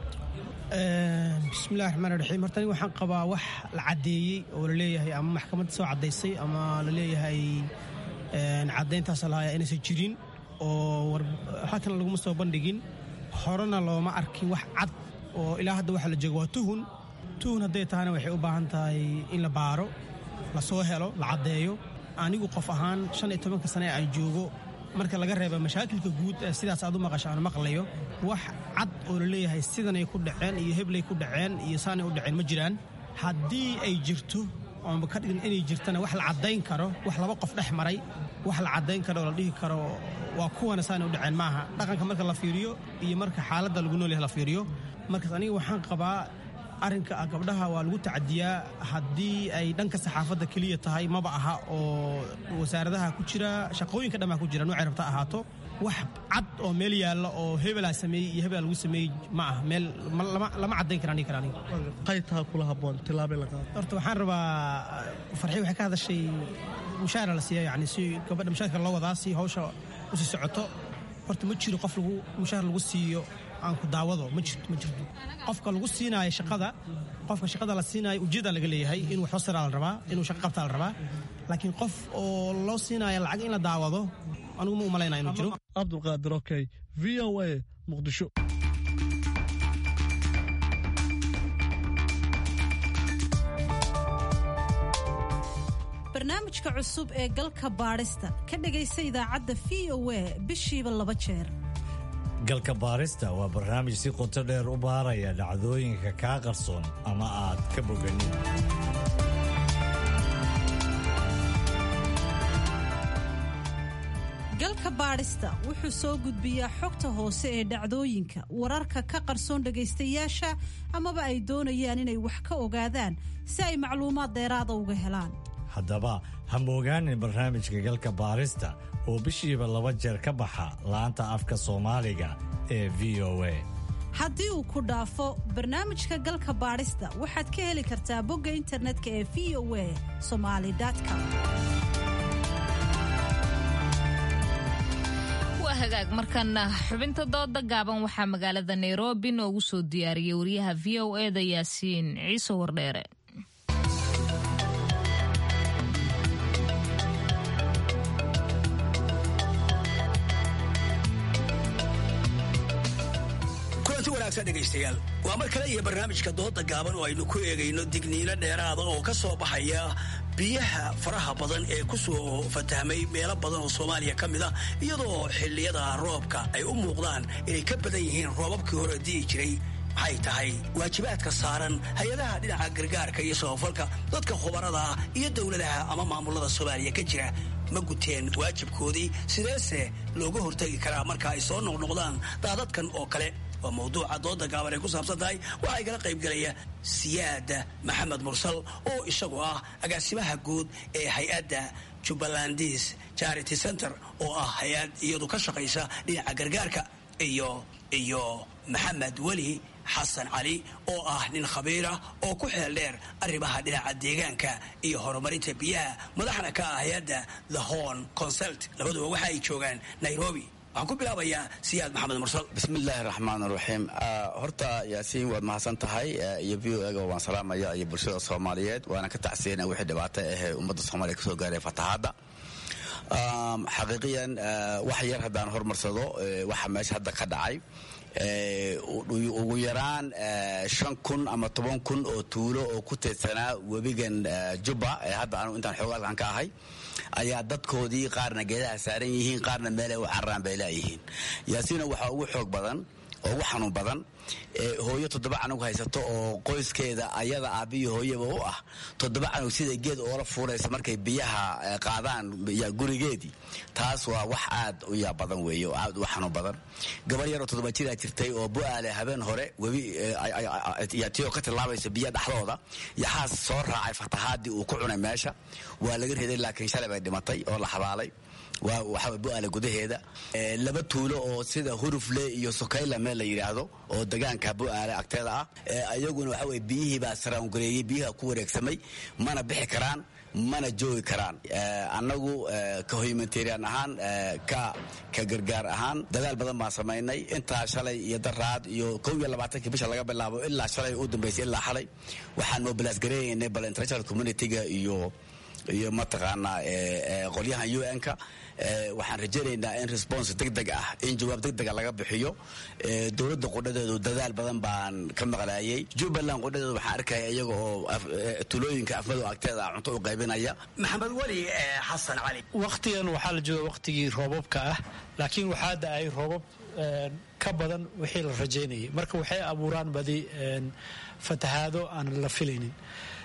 bismillahi raxmaan raxiim horta aniga waxaan qabaa wax la caddeeyey oo la leeyahay ama maxkamadda soo caddaysay ama la leeyahay caddayntaas lahaaya inaysan jirin oo xatana laguma soo bandhigin horena looma arkin wax cad oo ilaa hadda waxa la jooga waa tuhun tuhun hadday tahana waxay u baahan tahay in la baaro la soo helo la caddeeyo anigu qof ahaan shan iyo tobanka sane aan joogo marka laga reeba mashaakilka guud ee sidaas aad u maqasho aan maqlayo wax cad oo la leeyahay sidanay ku dhaceen iyo heblay ku dhaceen iyo saanay u dhaceen ma jiraan haddii ay jirto oonba ka dhigin inay jirtana wax la caddayn karo wax laba qof dhex maray wax la caddayn karo oo la dhihi karo waa kuwana saana u dhaceen maaha dhaqanka marka la fiiriyo iyo marka xaaladda lagu nool yahay la fiiriyo markaas aniga waxaan qabaa arrinka gabdhaha waa lagu tacadiyaa haddii ay dhanka saxaafadda keliya tahay maba aha oo wasaaradaha ku jira shaqooyinka dhammaa ku jira noocay rabta ahaato wax cad oo meel yaalla oo hebelaa sameeyey iyo hebelaa lagu sameeyey ma ah meel lama caddayn kara aniga kara aniga
qaytaha kula habboon tilaabay la qaado
horta waxaan rabaa farxi waxay ka hadashay mushaara la siiya yani si gabadha mushaarka loo wadaa si hawsha usii socoto horta ma jiro qof lagu mushaar lagu siiyo aan ku daawado ma jirto ma jirto qofka lagu siinaayo shaqada qofka shaqada la siinaayo ujeeda laga leeyahay inuu wax hoosiraa la rabaa inuu shaqo qabtaa la rabaa laakiin qof oo loo siinaayo lacag in la daawado anigu ma umalaynaa inuu jiro
cabdulqaadir okey v o a muqdisho
barnaamijka cusub ee galka baadhista ka dhegaysa idaacadda v o a bishiiba laba jeer
galka baarista waa barnaamij si qoto dheer u baaraya dhacdooyinka kaa qarsoon ama aad ka boganin
galka baadhista wuxuu soo gudbiyaa xogta hoose ee dhacdooyinka wararka ka qarsoon dhegaystayaasha amaba ay doonayaan inay wax ka ogaadaan si ay macluumaad dheeraada uga helaan
haddaba ha moogaanin barnaamijka galka baarista oo bishiiba laba jeer ka baxa laanta afka soomaaliga ee v o a
haddii uu ku dhaafo barnaamijka galka baadhista waxaad ka heli kartaa bogga internetka ee v o a somalycom
waa hagaag markana xubinta dooda gaaban waxaa magaalada nairobi noogu soo diyaariyey wariyaha v o eda yaasiin ciise wardheere
dhegaystayaal waa mar kale iyo barnaamijka dooda gaaban oo aynu ku eegayno digniino dheeraada oo ka soo baxaya biyaha faraha badan ee ku soo fatahmay meelo badan oo soomaaliya ka mid ah iyadoo xilliyada roobka ay u muuqdaan inay ka badan yihiin roobabkii hore di'i jiray maxay tahay waajibaadka saaran hay-adaha dhinaca gargaarka iyo sabafalka dadka khubarada ah iyo dowladaha ama maamulada soomaaliya ka jira ma guteen waajibkoodii sideese looga hortagi karaa marka ay soo noqnoqdaan daadadkan oo kale waa mawduuca dooda gaaban ay ku saabsan tahay waxaa igala qaybgelaya siyaada maxamed mursal oo isagu ah agaasimaha guud ee hay-adda jubbalandis charity center oo ah hay-ad iyadu ka shaqaysa dhinaca gargaarka iyo iyo maxamed weli xasan cali oo ah nin khabiirah oo ku xeel dheer arrimaha dhinaca deegaanka iyo horumarinta biyaha madaxna ka ah hay-adda the horn consult labaduba waxa ay joogaan nairobi waxaan ku bilaabayaa siyaad maxamed mursal
bismillaahi raxmaan raxiim horta yaasiin waad mahadsan tahay iyo v o ega waan salaamaya iyo bulshada soomaaliyeed waana ka tacsiyana wixii dhibaato ahee ummadda soomaaliya kasoo gaaray fatahaadda xaqiiqiyan wax yar haddaan hormarsado waxa meesha hadda ka dhacay ugu yaraan shan kun ama toban kun oo tuulo oo ku teedsanaa webigan jubba ee hadda anu intaan xoogaalkan ka ahay ayaa dadkoodii qaarna geedaha saaran yihiin qaarna meelay u cararaan bay laayihiin yaasiina waxaa ugu xoog badan oo ugu xanuun badan hooyo toddoba canug haysato oo qoyskeeda ayada aabbiyo hooyaba u ah toddoba canug sida geed oola fuulaysa markay biyaha qaadaan gurigeedii taas waa wax aad u yaab badan weeye oo aad u xanuun badan gabar yaroo toddoba jiraa jirtay oo bu-aale habeen hore webi tiyoo ka tilaabaysa biya dhexdooda yaxaas soo raacay fatahaadii uu ku cunay meesha waa laga riday laakiin shalay bay dhimatay oo la xabaalay waxaa bu-aale gudaheeda laba tuulo oo sida hurufle iyo sokayla meel la yidhaahdo oo degaanka bu-aale agteeda ah ayaguna waxa weye biyihii baa saraangareeyey biyaha ku wareegsamay mana bixi karaan mana joogi karaan annagu ka humanitarian ahaan ka ka gargaar ahaan dadaal badan baan samaynay intaa shalay iyo daraad iyo kow iyo labaatankii bisha laga bilaabo ilaa shalay u dambaysay ilaa xalay waxaan mobilaas gareeyaynay bal international communityga iyo iyo mataqaanaa qolyahan u n-ka waxaan rajaynaynaa in response degdeg ah in jawaab degdega laga bixiyo dowladda qudhadeedu dadaal badan baan ka maqlaayay jubbaland qudhadeedu waxaan arkaya iyaga oo tulooyinka afmadow agteeda cunto u qaybinaya
maxamed weli xasan cali
wakhtigan waxaa la jooga wakhtigii roobabka ah laakiin waxaa da-ay roobab ka badan wixii la rajaynayay marka waxay abuuraan badi fatahaado aan la filaynin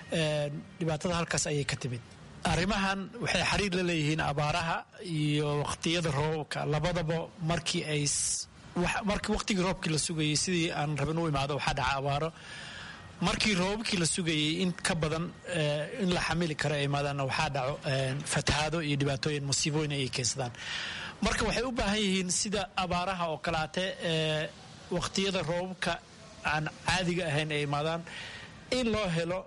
dhibaatada halkaas ayay ka timid arrimahan waxay xiriir la leeyihiin abaaraha iyo waqtiyada roobabka labadaba markii ay markii waqtigii roobkii la sugayay sidii aan rabin u imaado waxaa dhaca abaaro markii roobabkii la sugayay in ka badan in la xamili karo ay imaadaanna waxaa dhaco fatahaado iyo dhibaatooyin musiibooyin ayay keensadaan marka waxay u baahan yihiin sida abaaraha oo kalaate waqtiyada roobabka aan caadiga ahayn ay imaadaan in loo helo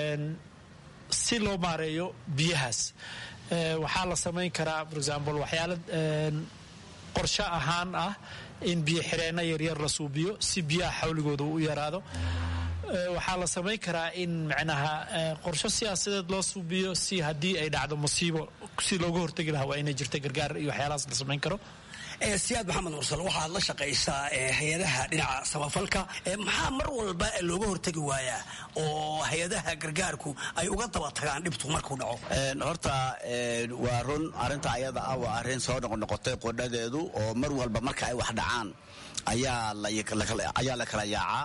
si loo maareeyo biyahaas waxaa la samayn karaa for example waxyaala qorsho ahaan ah in biyo xireenno yaryar la suubiyo si biyaha xawligooda u yaraado waxaa la samayn karaa in macnaha qorsho siyaasadeed loo suubiyo si haddii ay dhacdo musiibo si looga hortegi lahaa waa inay jirta gargaar iyo waxyaalahaas la samayn karo
siyaad maxamed mursal waxaad la shaqaysaa hay-adaha dhinaca samafalka maxaa mar walba looga hortegi waayaa oo hay-adaha gargaarku ay uga daba tagaan dhibtu markuu dhaco
horta waa run arinta ayada ah waa arrin soo noqnoqotay qodhadeedu oo mar walba marka ay wax dhacaan ayaa la kala yaacaa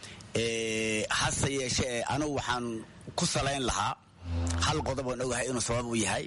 hase yeeshee anugu waxaan ku salayn lahaa hal qodob oon ogahay inuu sabab u yahay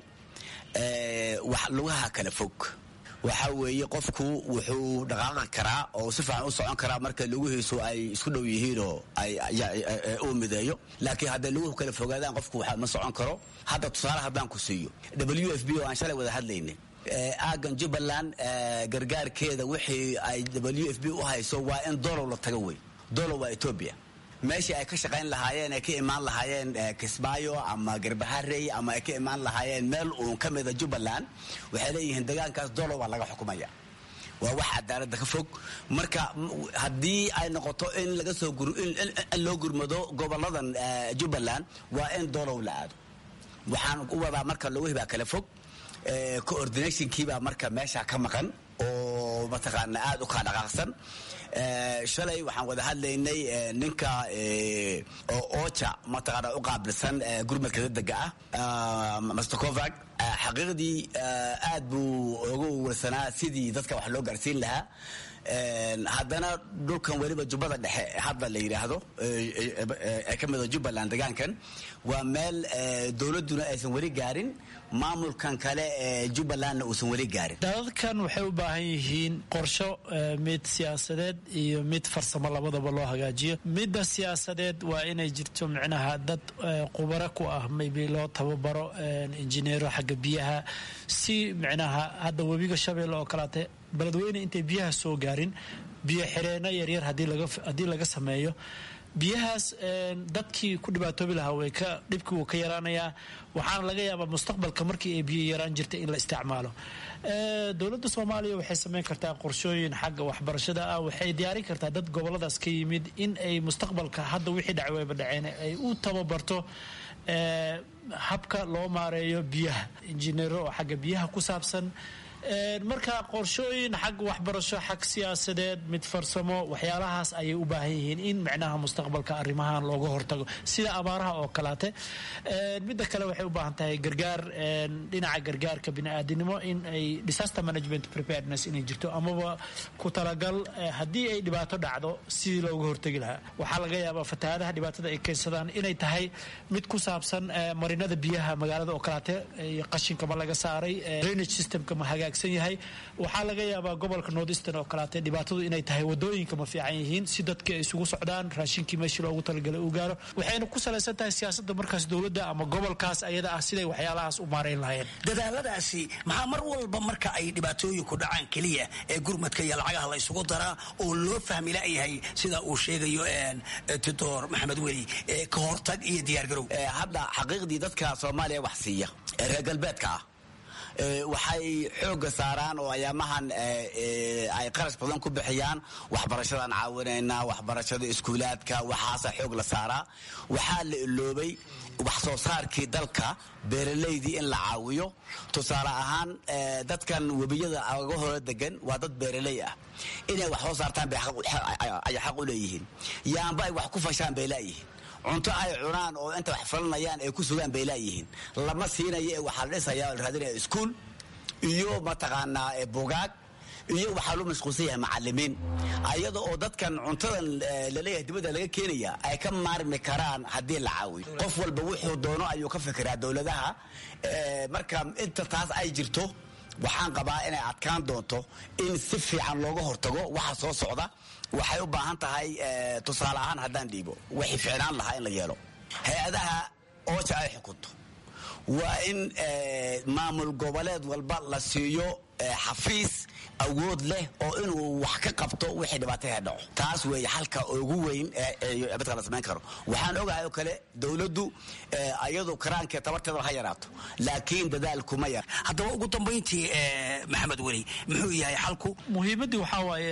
lugaha kala fog waxaa weeye qofku wuxuu dhaqaaqi karaa oo si fiican u socon karaa marka lugihiisu ay isku dhow yihiinoo uu mideeyo laakiin hadday luguhu kala fogaadaan qofku ma socon karo hadda tusaale haddaan ku siiyo w f b oo aan shalay wada hadlaynay aagan jubbaland gargaarkeeda wixii ay w f b u hayso waa in dolow la tago wey dolow waa etoobiya meeshii ay ka shaqayn lahaayeen ay ka imaan lahaayeen kismaayo ama garbaharey ama ay ka imaan lahaayeen meel uun ka mida jubbaland waxay leeyihiin degaankaas dolow baa laga xukumaya waa wax cadaaladda ka fog marka haddii ay noqoto in laga soo in loo gurmado goboladan jubbaland waa in dolow la aado waxaan u wadaa marka lugihii baa kala fog coordinationkiibaa marka meesha ka maqan oo mataqaana aada u kaa dhaqaaqsan shalay waxaan wada hadlaynay ninka oja mataqaana u qaabilsan gurmadka dadega ah master covag xaqiiqdii aad buu uga warsanaa sidii dadka wax loo gaarsiin lahaa haddana dhulkan weliba jubbada dhexe hadda la yidhaahdo ee ka mida jubbaland degaankan waa meel dowladduna aysan weli gaarin maamulkan kale ee jubbalandna uusan weli gaarin
dadkan waxay u baahan yihiin qorsho mid siyaasadeed iyo mid farsamo labadaba loo hagaajiyo midda siyaasadeed waa inay jirto micnaha dad qubaro ku ah maybe loo tababaro injineero xagga biyaha si micnaha hadda webiga shabeelle oo kaleate beledweyne intay biyaha soo gaarin biyo xireenno yaryar haddii laga sameeyo biyahaas dadkii ku dhibaatoobi lahaa way ka dhibkii wuu ka yaraanayaa waxaana laga yaabaa mustaqbalka markii ay biyo yaraan jirtay in la isticmaalo dowladda soomaaliya waxay samayn kartaa qorshooyin xagga waxbarashada ah waxay diyaarin kartaa dad goboladaas ka yimid in ay mustaqbalka hadda wixii dhacay wayba dhaceen ay u tababarto habka loo maareeyo biyaha injineero oo xagga biyaha ku saabsan marka qorshooyin xag waxbarasho xag siyaasadeed mid farsamo waxyaalahaas ayay u baahan yihiin in micnaha mustaqbalka arrimahan looga hortago sida abaaraha oo kalaate midda kale waxay u baahan tahay gargaar dhinaca gargaarka bini'aadinimo in ay disaster management preparedness inay jirto amaba ku talagal haddii ay dhibaato dhacdo sidii looga hortegi lahaa waxaa laga yaabaa fatahaadaha dhibaatada ay keensadaan inay tahay mid ku saabsan marinada biyaha magaalada oo kalaate qashinkama laga saaray drainage systemka ma hagaag yahay waxaa laga yaabaa gobolka northeastern oo kalaate dhibaatadu inay tahay wadooyinka ma fiican yihiin si dadkii ay isugu socdaan raashinkii meeshii loogu talagalay uu gaaro waxayna ku salaysan tahay siyaasadda markaas dowladda ama gobolkaas ayada ah siday waxyaalahaas u maarayn lahayeen
dadaaladaasi maxaa mar walba marka ay dhibaatooyinku dhacaan keliya ee gurmadka iyo lacagaha la isugu daraa oo loo fahmi layahay sida uu sheegayo titor maxamed weli ka hortag iyo diyaargarow
hadda xaqiiqdii dadka soomaaliya wax siiya ee reer galbeedka ah waxay xooga saaraan oo ayaamahan ay qarash badan ku bixiyaan waxbarashadaan caawinaynaa waxbarashada iskuulaadka waxaasa xoog la saaraa waxaa la iloobay wax soo saarkii dalka beeralaydii in la caawiyo tusaale ahaan dadkan webiyada aga hore degan waa dad beeraley ah inay wax soo saartaan ay xaq u leeyihiin yaanba ay wax ku fashaan bay laayihiin cunto ay cunaan oo inta wax falanayaan ay ku sugaan bay laayihiin lama siinayo ee waxaa la dhisaya la raadinaya iskuul iyo mataqaanaa bugaag iyo waxaa loo mashquulsan yahay macalimiin ayada oo dadkan cuntadan laleeyahay dibadda laga keenaya ay ka maarmi karaan haddii la caawiyo qof walba wuxuu doono ayuu ka fikiraa dowladaha marka inta taas ay jirto waxaan qabaa inay adkaan doonto in si fiican looga hortago waxa soo socda waxay u baahan tahay tusaale ahaan haddaan dhiibo waxay ficnaan lahaa in la yeelo hay-adaha ooja ay xukunto waa in maamul goboleed walba la siiyo xafiis awood leh oo inuu wax ka qabto wixii dhibaataya dhaco taas weeye xalka ugu weyn midka la samayn karo waxaan ogahay oo kale dowladdu ayadu karaankeed tabarteeda ha yaraato laakiin dadaalkuma yar
haddaba ugu dambayntii maxamed weli muxuu yahay xalku
muhiimaddii waxaa waaye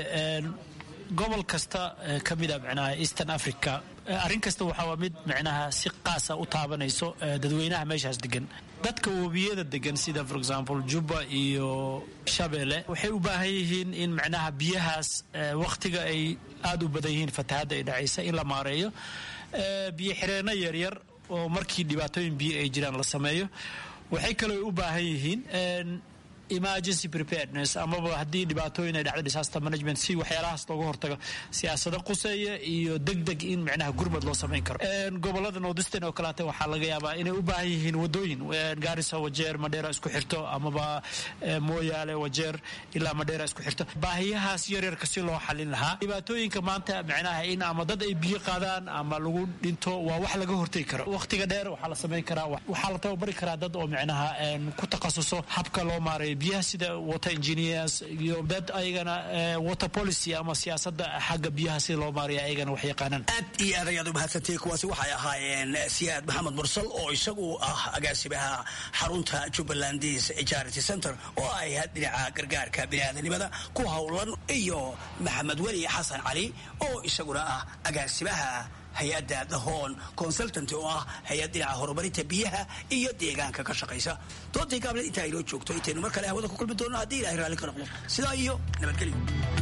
gobol kasta ka mida micnaha eastern africa arrin kasta waxaa mid micnaha si qaasa u taabanayso dadweynaha meeshaas degan dadka webiyada degan sida for example juba iyo shabeelle waxay u baahan yihiin in micnaha biyahaas wakhtiga ay aada u badan yihiin fatahadda ay dhacaysa in la maareeyo biyo xireenno yaryar oo markii dhibaatooyin biyo ay jiraan la sameeyo waxay kaloo u baahan yihiin emergency preparedness amaba haddii dhibaatooyin ay dhacdo disaster management si waxyaalahaas looga hortago siyaasado quseeya iyo deg deg in micnaha gurmad loo samayn karo gobolada northeastern oo kaleete waxaa laga yaabaa inay u baahan yihiin wadooyin gaarisa wajeer madheera isku xirto amaba mooyaale wajeer ilaa madheera isku xirto baahiyahaas yaryarka si loo xalin lahaa dhibaatooyinka maanta micnaha in ama dad ay biyo qaadaan ama lagu dhinto waa wax laga hortegi karo waqtiga dheer waxaa la samayn karaa waxaa la tababari karaa dad oo micnaha ku takhasuso habka loo maareeyo biyaha sida water engineers iyo dad ayagana water policy ama siyaasada xagga biyaha sida loo maaraya ayagana wax yaqaanaan
aad iyo aad ayaad u mahadsantahay kuwaasi waxay ahaayeen siyaad maxamed mursal oo isagu ah agaasimaha xarunta jubbalandis charity center oo ay dhinaca gargaarka biniaadanimada ku howlan iyo maxamed weli xasan cali oo isaguna ah agaasimaha hay-adda dahoon consultant oo ah hay-ad dhinaca horumarinta biyaha iyo deegaanka ka shaqaysa doontii gaableed intaa inoo joogto intaynu mar kale hawada ku kulmi doonno haddii ilahay raalli ka noqdo sidaa iyo nabadgelyo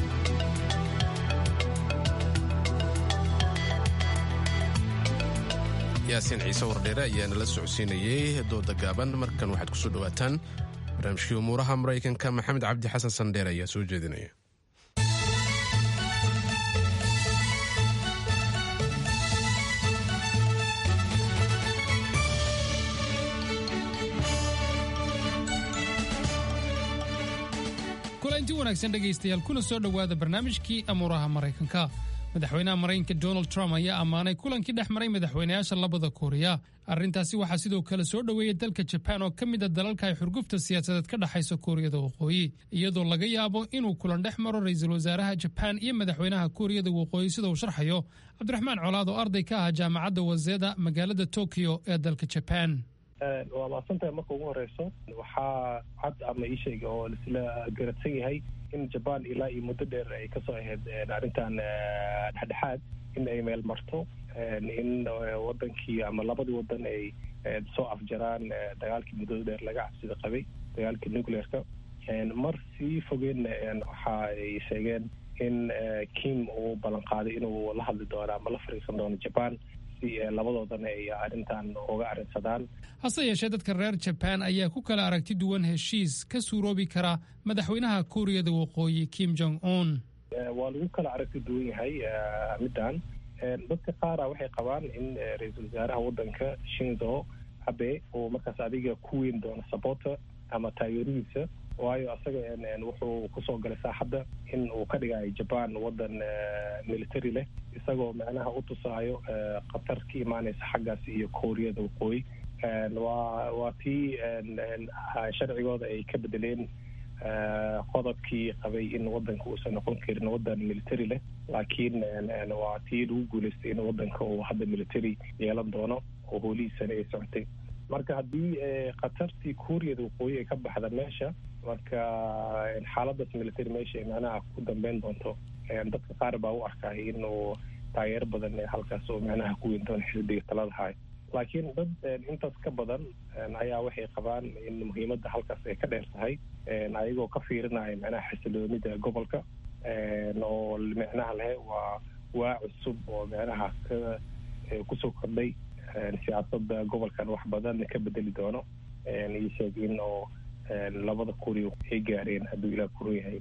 yaasiin ciise wardheere ayaa nala socodsiinayey dooda gaaban markan waxaad kusoo dhawaataan barnaamijkii umuuraha maraykanka maxamed cabdi xasan sandheer ayaa soo jeedinaya
kulanti wanaagsan dhegaystayaal kuna soo dhowaada barnaamijkii amuuraha maraykanka madaxweynaha maraykanka donald trump ayaa ammaanay kulankii dhex maray madaxweynayaasha labada kooriya arrintaasi waxaa sidoo kale soo dhoweeyey dalka jabaan oo ka mid a dalalka ay xurgufta siyaasadeed ka dhexayso kooriyada waqooyi iyadoo laga yaabo inuu kulan dhex maro ra-iisul wasaaraha jabaan iyo madaxweynaha kooriyada waqooyi sida uu sharxayo cabdiraxmaan colaad oo arday ka ah jaamacadda waseda magaalada tokyo ee dalka jabaan
waa mahadsantahay marka ugu horeyso waxaa cad ama ii sheega oo laisla garadsan yahay in jabaan ilaa iyo muddo dheer ay kasoo ahayd arrintan dhexdhexaad in ay meel marto in wadankii ama labadii wadan ay soo afjaraan dagaalkii muddada dheer laga cabsida qabay dagaalkii nuclearka mar sii fogeenna waxa ay sheegeen in kim uu ballan qaaday inuu la hadli doono ama la fariisan doono jabaan labadoodana ay arrintan uga arrinsadaan
hase yeeshee dadka reer jabaan ayaa ku kala aragti duwan heshiis ka suuroobi kara madaxweynaha kuuriyada waqooyi kim jong un
waa lagu kala aragti duwan yahay middan dadka qaara waxay qabaan in ra-iisul wasaaraha waddanka shinzo abe uu markaas adiga ku weyn doono sabota ama taageeradiisa waayo asaga wuxuu kusoo galay saaxadda in uu ka dhigayo jaban waddan military leh isagoo macnaha u tusaayo khatar ka imaanaysa xaggaas iyo kooriyada waqooyi waa waa tii sharcigooda ay ka bedeleen qodobkii qabay in waddanka uusan noqon karin waddan military leh laakiin waa tii lagu guulaystay in waddanka uu hadda military yeelan doono oo hoolihiisana ay socotay marka haddii khatartii kuuriyada waqooyi ay ka baxda meesha marka xaaladaas military meesha ay macnaha ku dambeyn doonto dadka qaar baa u arkay inuu taageero badan halkaas oo macnaha ku weyn doono xisbiga talada haay laakiin dad intaas ka badan ayaa waxay qabaan in muhiimadda halkaas ay ka dheer tahay ayagoo ka fiirinaya macnaha xasiloonida gobolka oo micnaha lehe waa waa cusub oo macnaha ka kusoo kordhay siyaasadda gobolkan wax badan ka bedeli doono io sheeg in oo labada kuriya ay gaareen hadduu ilaah kuru yahay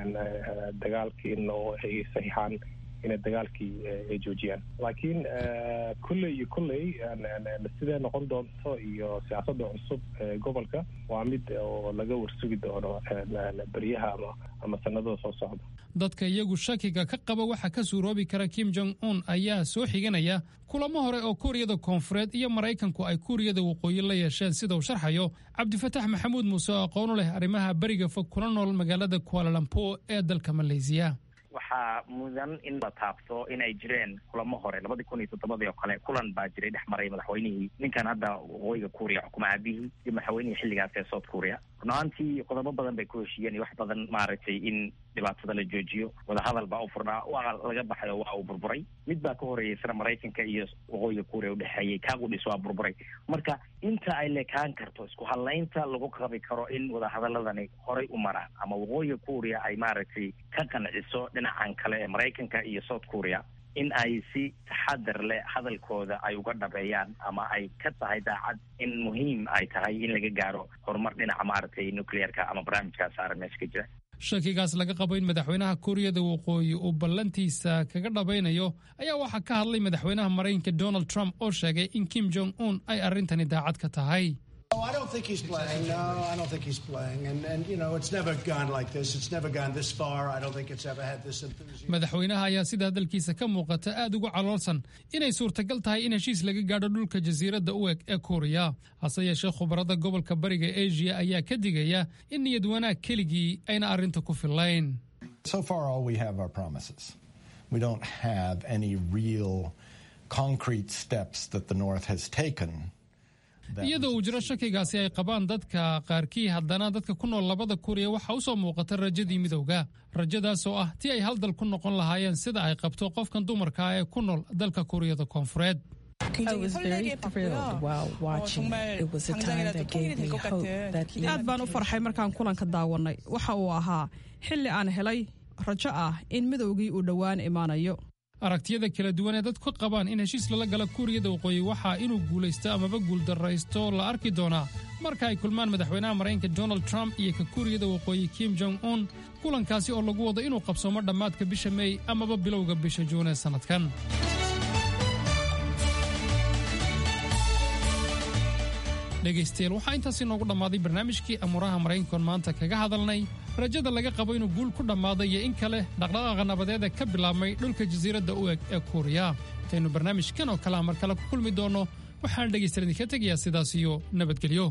dagaalkiina oo ay saxiixaan inay dagaalkii ay joojiyaan laakiin kolley iyo kolley sidee noqon doonto iyo siyaasadda cusub ee gobolka waa mid oo laga warsugi doono beryaha ama ama sanadada soo socda
dadka iyagu shakiga ka qaba waxa ka suuroobi kara kim jong un ayaa soo xiganaya kulamo hore oo kuuriyada koonfureed iyo maraykanku ay kuuriyada waqooyi la yeesheen sida uu sharxayo cabdifatax maxamuud muuse oo aqoonu leh arrimaha beriga fog kula nool magaalada kualalampo ee dalka maleysiya
waxaa mudan in la taabto in ay jireen kulamo hore labadii kun iyo toddobadii oo kale kulan baa jiray dhex maray madaxweynihii ninkan hadda waqooyiga kuuriya xukuma aabihii iyo madaxweynihii xilligaas ee south kuuriya runaantii qodobo badan bay ku heshiiyeen iyo wax badan maaragtay in dhibaatada la joojiyo wadahadal baa u furnaa waa laga baxay oo waa uu burburay mid baa ka horeeyay sira maraykanka iyo waqooyiga kuuriya udhexeeyey kaagudhis waa burburay marka inta ay lekaan karto isku hadlaynta lagu qabi karo in wadahadaladani horay u maraan ama waqooyiga kuuriya ay maaragtay ka qanciso dhinacan kale ee maraykanka iyo south kuuriya in ay si taxadar leh hadalkooda ay uga dhabeeyaan ama ay ka tahay daacad in muhiim ay tahay in laga gaaro horumar dhinaca maaragtay nuclearka ama barnaamijkaas saaran meesha ka jira
shakigaas laga qabo in madaxweynaha kuuriyada waqooyi uu ballantiisa kaga dhabaynayo ayaa waxaa ka hadlay madaxweynaha maraykanka donald trump oo sheegay in kim jong un ay arrintani daacad ka tahay
No, I don't think he's playing. No, I don't think he's playing. And, and you know, it's never gone like this. It's never gone this far. I don't think it's ever had this enthusiasm.
madaxweynaha ayaa sida hadalkiisa ka muuqata aad ugu caloolsan inay suurtagal tahay in heshiis laga gaadho dhulka jasiiradda u eg ee kuuriya hase yeeshee khubarada gobolka bariga asia ayaa ka digaya in niyad wanaag keligii ayna arrinta ku fillayn
So far, all we have are promises. We don't have any real concrete steps that the North has taken.
iyadoo uu jiro shakigaasi ay qabaan dadka qaarkii haddana dadka ku nool labada kuuriya waxaa u soo muuqata rajadii midowga rajadaas oo ah tii ay hal dal ku noqon lahaayeen sida ay qabto qofkan dumarka ah ee ku nool dalka kuuriyada koonfureed
I was very thrilled while watching. It was a time that gave me hope that
aad baan u farxay markaan kulanka daawanay waxa uu ahaa xilli aan helay rajo ah in midowgii uu dhowaan imaanayo
aragtiyada kala duwan ee dadku qabaan in heshiis lala gala kuuriyada waqooyi waxaa inuu guulaysto amaba guuldarraysto la arki doonaa marka ay kulmaan madaxweynaha maraykanka donald trump iyo ka kuuriyada waqooyi kim jong un kulankaasi oo lagu wado inuu qabsoomo dhammaadka bisha mey amaba bilowga bisha juun ee sannadkan dhegaystayaal waxaa intaasi noogu dhammaaday barnaamijkii amuuraha maraykankoon maanta kaga hadalnay rajada laga qabo inuu guul ku dhammaaday iyo in kale dhaqdhaqaaqa nabadeed ee ka bilaabmay dhulka jasiiradda u eg ee kuuriya intaynu barnaamijkan oo kale mar kale ku kulmi doonno waxaan dhegaystayaal idinka tegayaa sidaas iyo nabadgelyo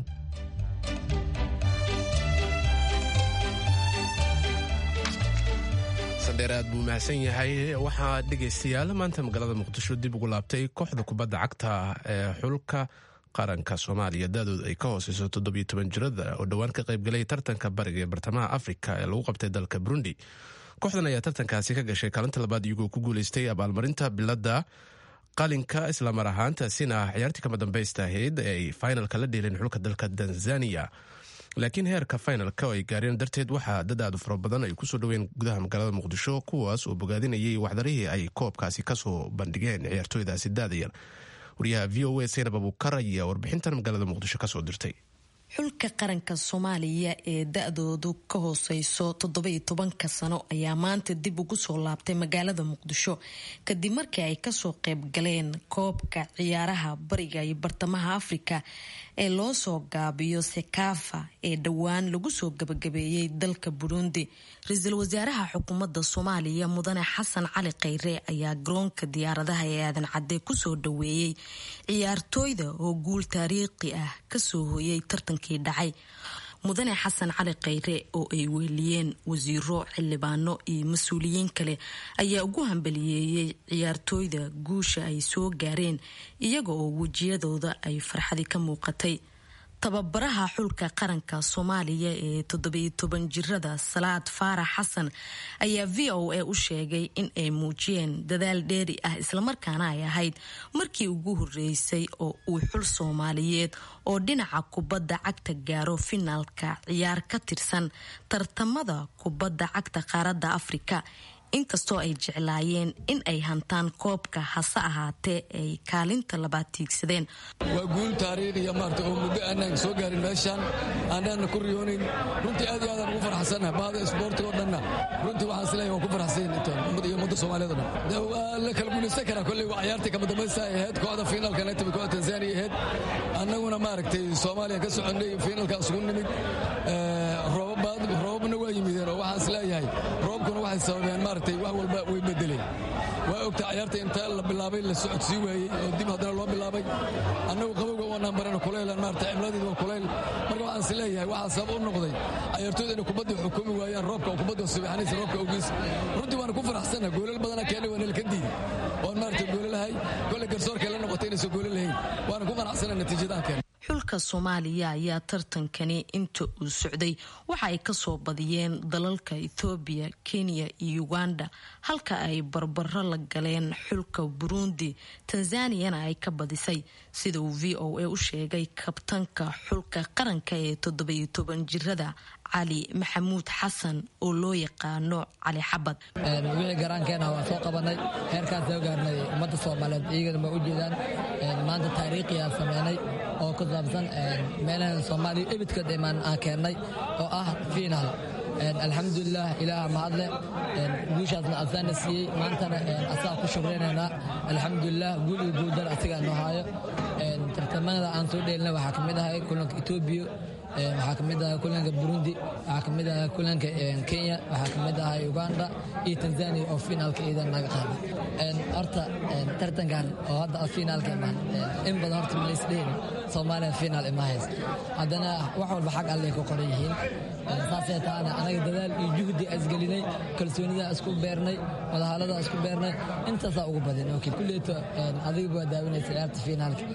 sandheer aad buu mahadsan yahay waxaa dhegaystayaal maanta magaalada muqdisho dib ugu laabtay kooxda kubadda cagta ee xulka qaranka soomaaliya da-dooda ay ka hooseyso toddobiyo toban jirada oo dhowaan ka qaybgalay tartanka bariga ee bartamaha afrika ee lagu qabtay dalka burundi kooxdan ayaa tartankaasi ka gashay kaalinta labaad iyagoo ku guuleystay abaalmarinta biladda qalinka islamar ahaantaasina ciyaartii kama dambeysta ahayd ee ay finalka la dheeleen xulka dalka tanzania laakiin heerka finalka oo ay gaareen darteed waxaa dad aad u fara badan ay kusoo dhoween gudaha magaalada muqdisho kuwaas oo bogaadinayay waxdarihii ay koobkaasi kasoo bandhigeen ciyaartooydaasi daadayar wariyaha v o a saynab abuukar ayaa warbixintan magaalada muqdisho kasoo dirtay
xulka qaranka soomaaliya ee da-doodu ka hooseyso toddobiyo tobanka sano ayaa maanta dib ugu soo laabtay magaalada muqdisho kadib markii ay kasoo qeyb galeen koobka ciyaaraha bariga iyo bartamaha afrika ee loo soo gaabiyo sekafa ee dhowaan lagu soo gabagabeeyey dalka burundi ra-iisul wasaaraha xukuumadda soomaaliya mudane xasan cali kheyre ayaa garoonka diyaaradaha ee aadan cadde kusoo dhaweeyey ciyaartooyda oo guul taariikhi ah kasoo hooyay tartankii dhacay mudane xasan cali kheyre oo ay weeliyeen wasiiro xildhibaano iyo mas-uuliyiin kale ayaa ugu hambaliyeeyey ciyaartooyda guusha ay soo gaareen iyaga oo wejiyadooda ay farxadi ka muuqatay tababaraha xulka qaranka soomaaliya ee toddobiyo toban jirada salaad faarax xasan ayaa v o a u sheegay in ay muujiyeen dadaal dheeri ah islamarkaana ay ahayd markii ugu horeysay oo uu xul soomaaliyeed oo dhinaca kubadda cagta gaaro finaalka ciyaar ka tirsan tartamada kubadda cagta qaaradda afrika inkastoo ay jeclaayeen in ay hantaan koobka hase ahaatee ay kaalinta labaad tiigsadeen
waa guul taariikhiya maarta oo muddo aanaan soo gaarin meeshaan aanaan ku riyoonayn runtii aad iyo aadaan ugu farxsannahay bahda isboortiga oo dhanna runtii waxaan isleeyahay waan ku farxsayn intaan ummad iyo ummadda soomaaliyeed oo dhan waa la kala guulaysan karaa kolley waa ciyaartii kama dambaysta ay ahayd kooxda fiinaalka naytimi kooxda tanzania ahayd annaguna maaragtay soomaaliya ka soconnay fiinaalka isugu nimid roobabna waa yimideen oo waxaan isleeyahay roobkuna waxay sababeen maaragtay wax walba way bedeleen waa ogta ciyaarta inta la bilaabay la socodsii waayey oo dib haddana loo bilaabay annagu qabowga waanaan barana kulaylan maarata cimladeedu waa kulayl marka waxaan is leeyahay waxaa sabab u noqday ciyaartooyda inay kubaddii xukumi waayaan roobka oo kubadda subaxanaysa roobka ogiis runtii waana ku faraxsanna goolal badana keenay waa nala ka diiday waan maarata goolalahay kolley garsoorkay la noqotay inaysan goolal lahayn waana ku qanacsana natiijadaha keenay
xulka soomaaliya ayaa tartankani inta uu socday waxa ay kasoo badiyeen dalalka ethoobiya kenya iyo uganda halka ay barbaro la galeen xulka burundi tanzaniyana ay ka badisay sida uu v o a u sheegay kabtanka xulka qaranka ee toddobiyo toban jirada cali maxamuud xasan oo loo yaqaano cali xabad
wixii garaankeena waa soo qabanay heerkaas soo gaarnay ummadda soomaaliyeed iyagana ma u jeedaan maanta taariikhiyaa sameynay oo ku saabsan meelahan soomaaliya ebidka dhimaan aan keennay oo ah fiinaal alxamdulilah ilaaha mahadle guushaasna asaana siiyey maantana asaa ku shukraynaynaa alxamdulilah guul iyo guuldar asigaa noo haayo tartamada aan soo dheelina waxaa ka mid ahay kulanka etoobiya waxaa kamid ahay kulanka burundi waxaa kamid ahay kulanka kenya waxaa kamid ahay uganda iyo tanzania oo finaalka iidan naga qaaday horta tartankan oo hadda finaalka imaan in badan horta malaysdhehin soomaaliya finaal ima haysa haddana wax walba xag allay ku qoran yihiin saasay taana anaga dadaal iyo juhdi isgelinay kalsoonida isku beernay wadahaalada isku beernay intaasaa ugu badin ok kulleeto adiga waa daawinaysa ciyaarta finaalka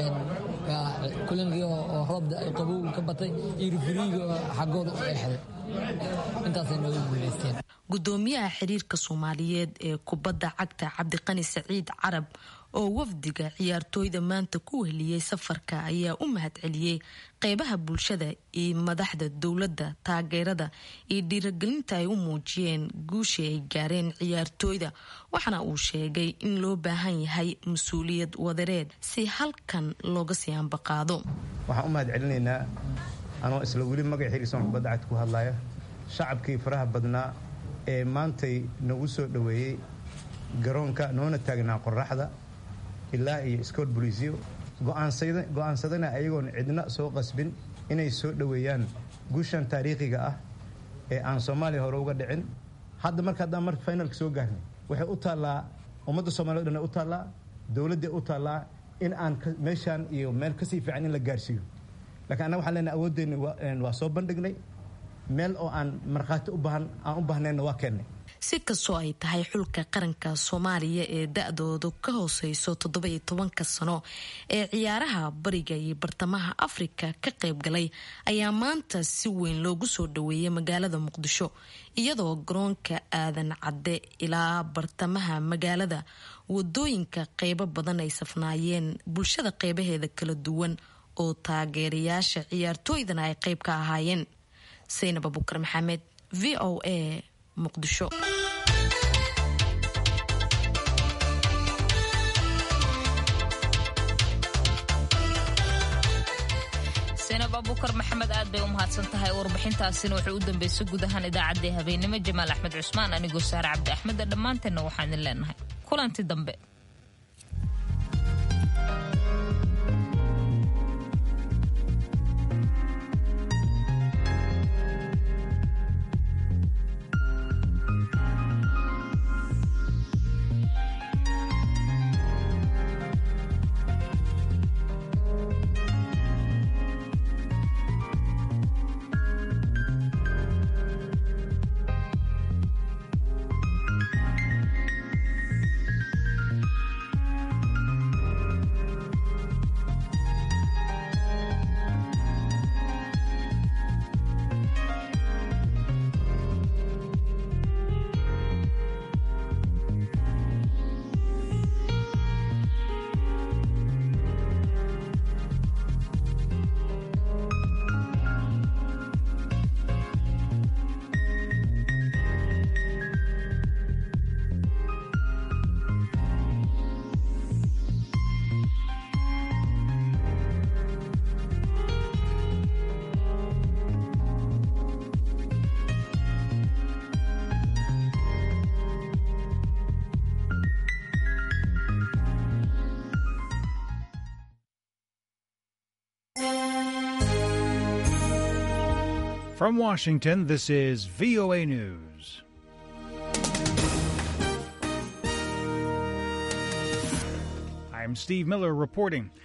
kulankii oo roobda qabow ka batay iyo rifriiga oo xaggooda u eexday intaasay nooga guulaysteen
gudoomiyaha xiriirka soomaaliyeed ee kubadda cagta cabdiqani saciid carab oo wafdiga ciyaartooyda maanta ku weheliyey safarka ayaa u mahadceliyey qeybaha bulshada iyo madaxda dowladda taageerada iyo dhiiragelinta ay u muujiyeen guushii ay gaareen ciyaartooyda waxaana uu sheegay in loo baahan yahay mas-uuliyad wadareed si halkan looga sii ambaqaado
waxaan u mahad celinaynaa anoo isla weli magac xiriirsan kubadda cagta ku hadlaya shacabkii faraha badnaa ee maantay nagu soo dhoweeyey garoonka noona taagnaa qoraxda ilaa iyo scoot boliisyo go'aansadana ayagoon cidna soo qasbin inay soo dhoweeyaan guushan taariikhiga ah ee aan soomaaliya hore uga dhicin hadda marka haddaan marka finalka soo gaarnay waxay u taallaa ummadda soomaliya o dhan u taallaa dowladday u taallaa in aan meeshaan iyo meel kasii fiican in la gaarsiiyo lakiin annaga waxaan leenahay awooddeena waa soo bandhignay meel oo aan markhaati aan u baahnayna waa keennay
si kastoo ay tahay xulka qaranka soomaaliya ee da-doodu ka hooseyso toddoba-iyo tobanka sano ee ciyaaraha bariga iyo bartamaha afrika ka qayb galay ayaa maanta si weyn loogu soo dhaweeyay magaalada muqdisho iyadoo garoonka aadan cadde ilaa bartamaha magaalada wadooyinka qeybo badan ay safnaayeen bulshada qeybaheeda kala duwan oo taageerayaasha ciyaartooydana ay qeyb ka ahaayeen saynab abukar maxamed v o a muqdisho
saynab abukar maxamed aad bay u mahadsan tahay warbixintaasina waxay u dambeysay guud ahaan idaacaddii habeenimo jamaal axmed cusmaan anigoo saare cabdi axmedda dhammaanteenna waxaan idin leenahay kulanti dambe
From Washington, this is VOA News. I'm Steve Miller reporting.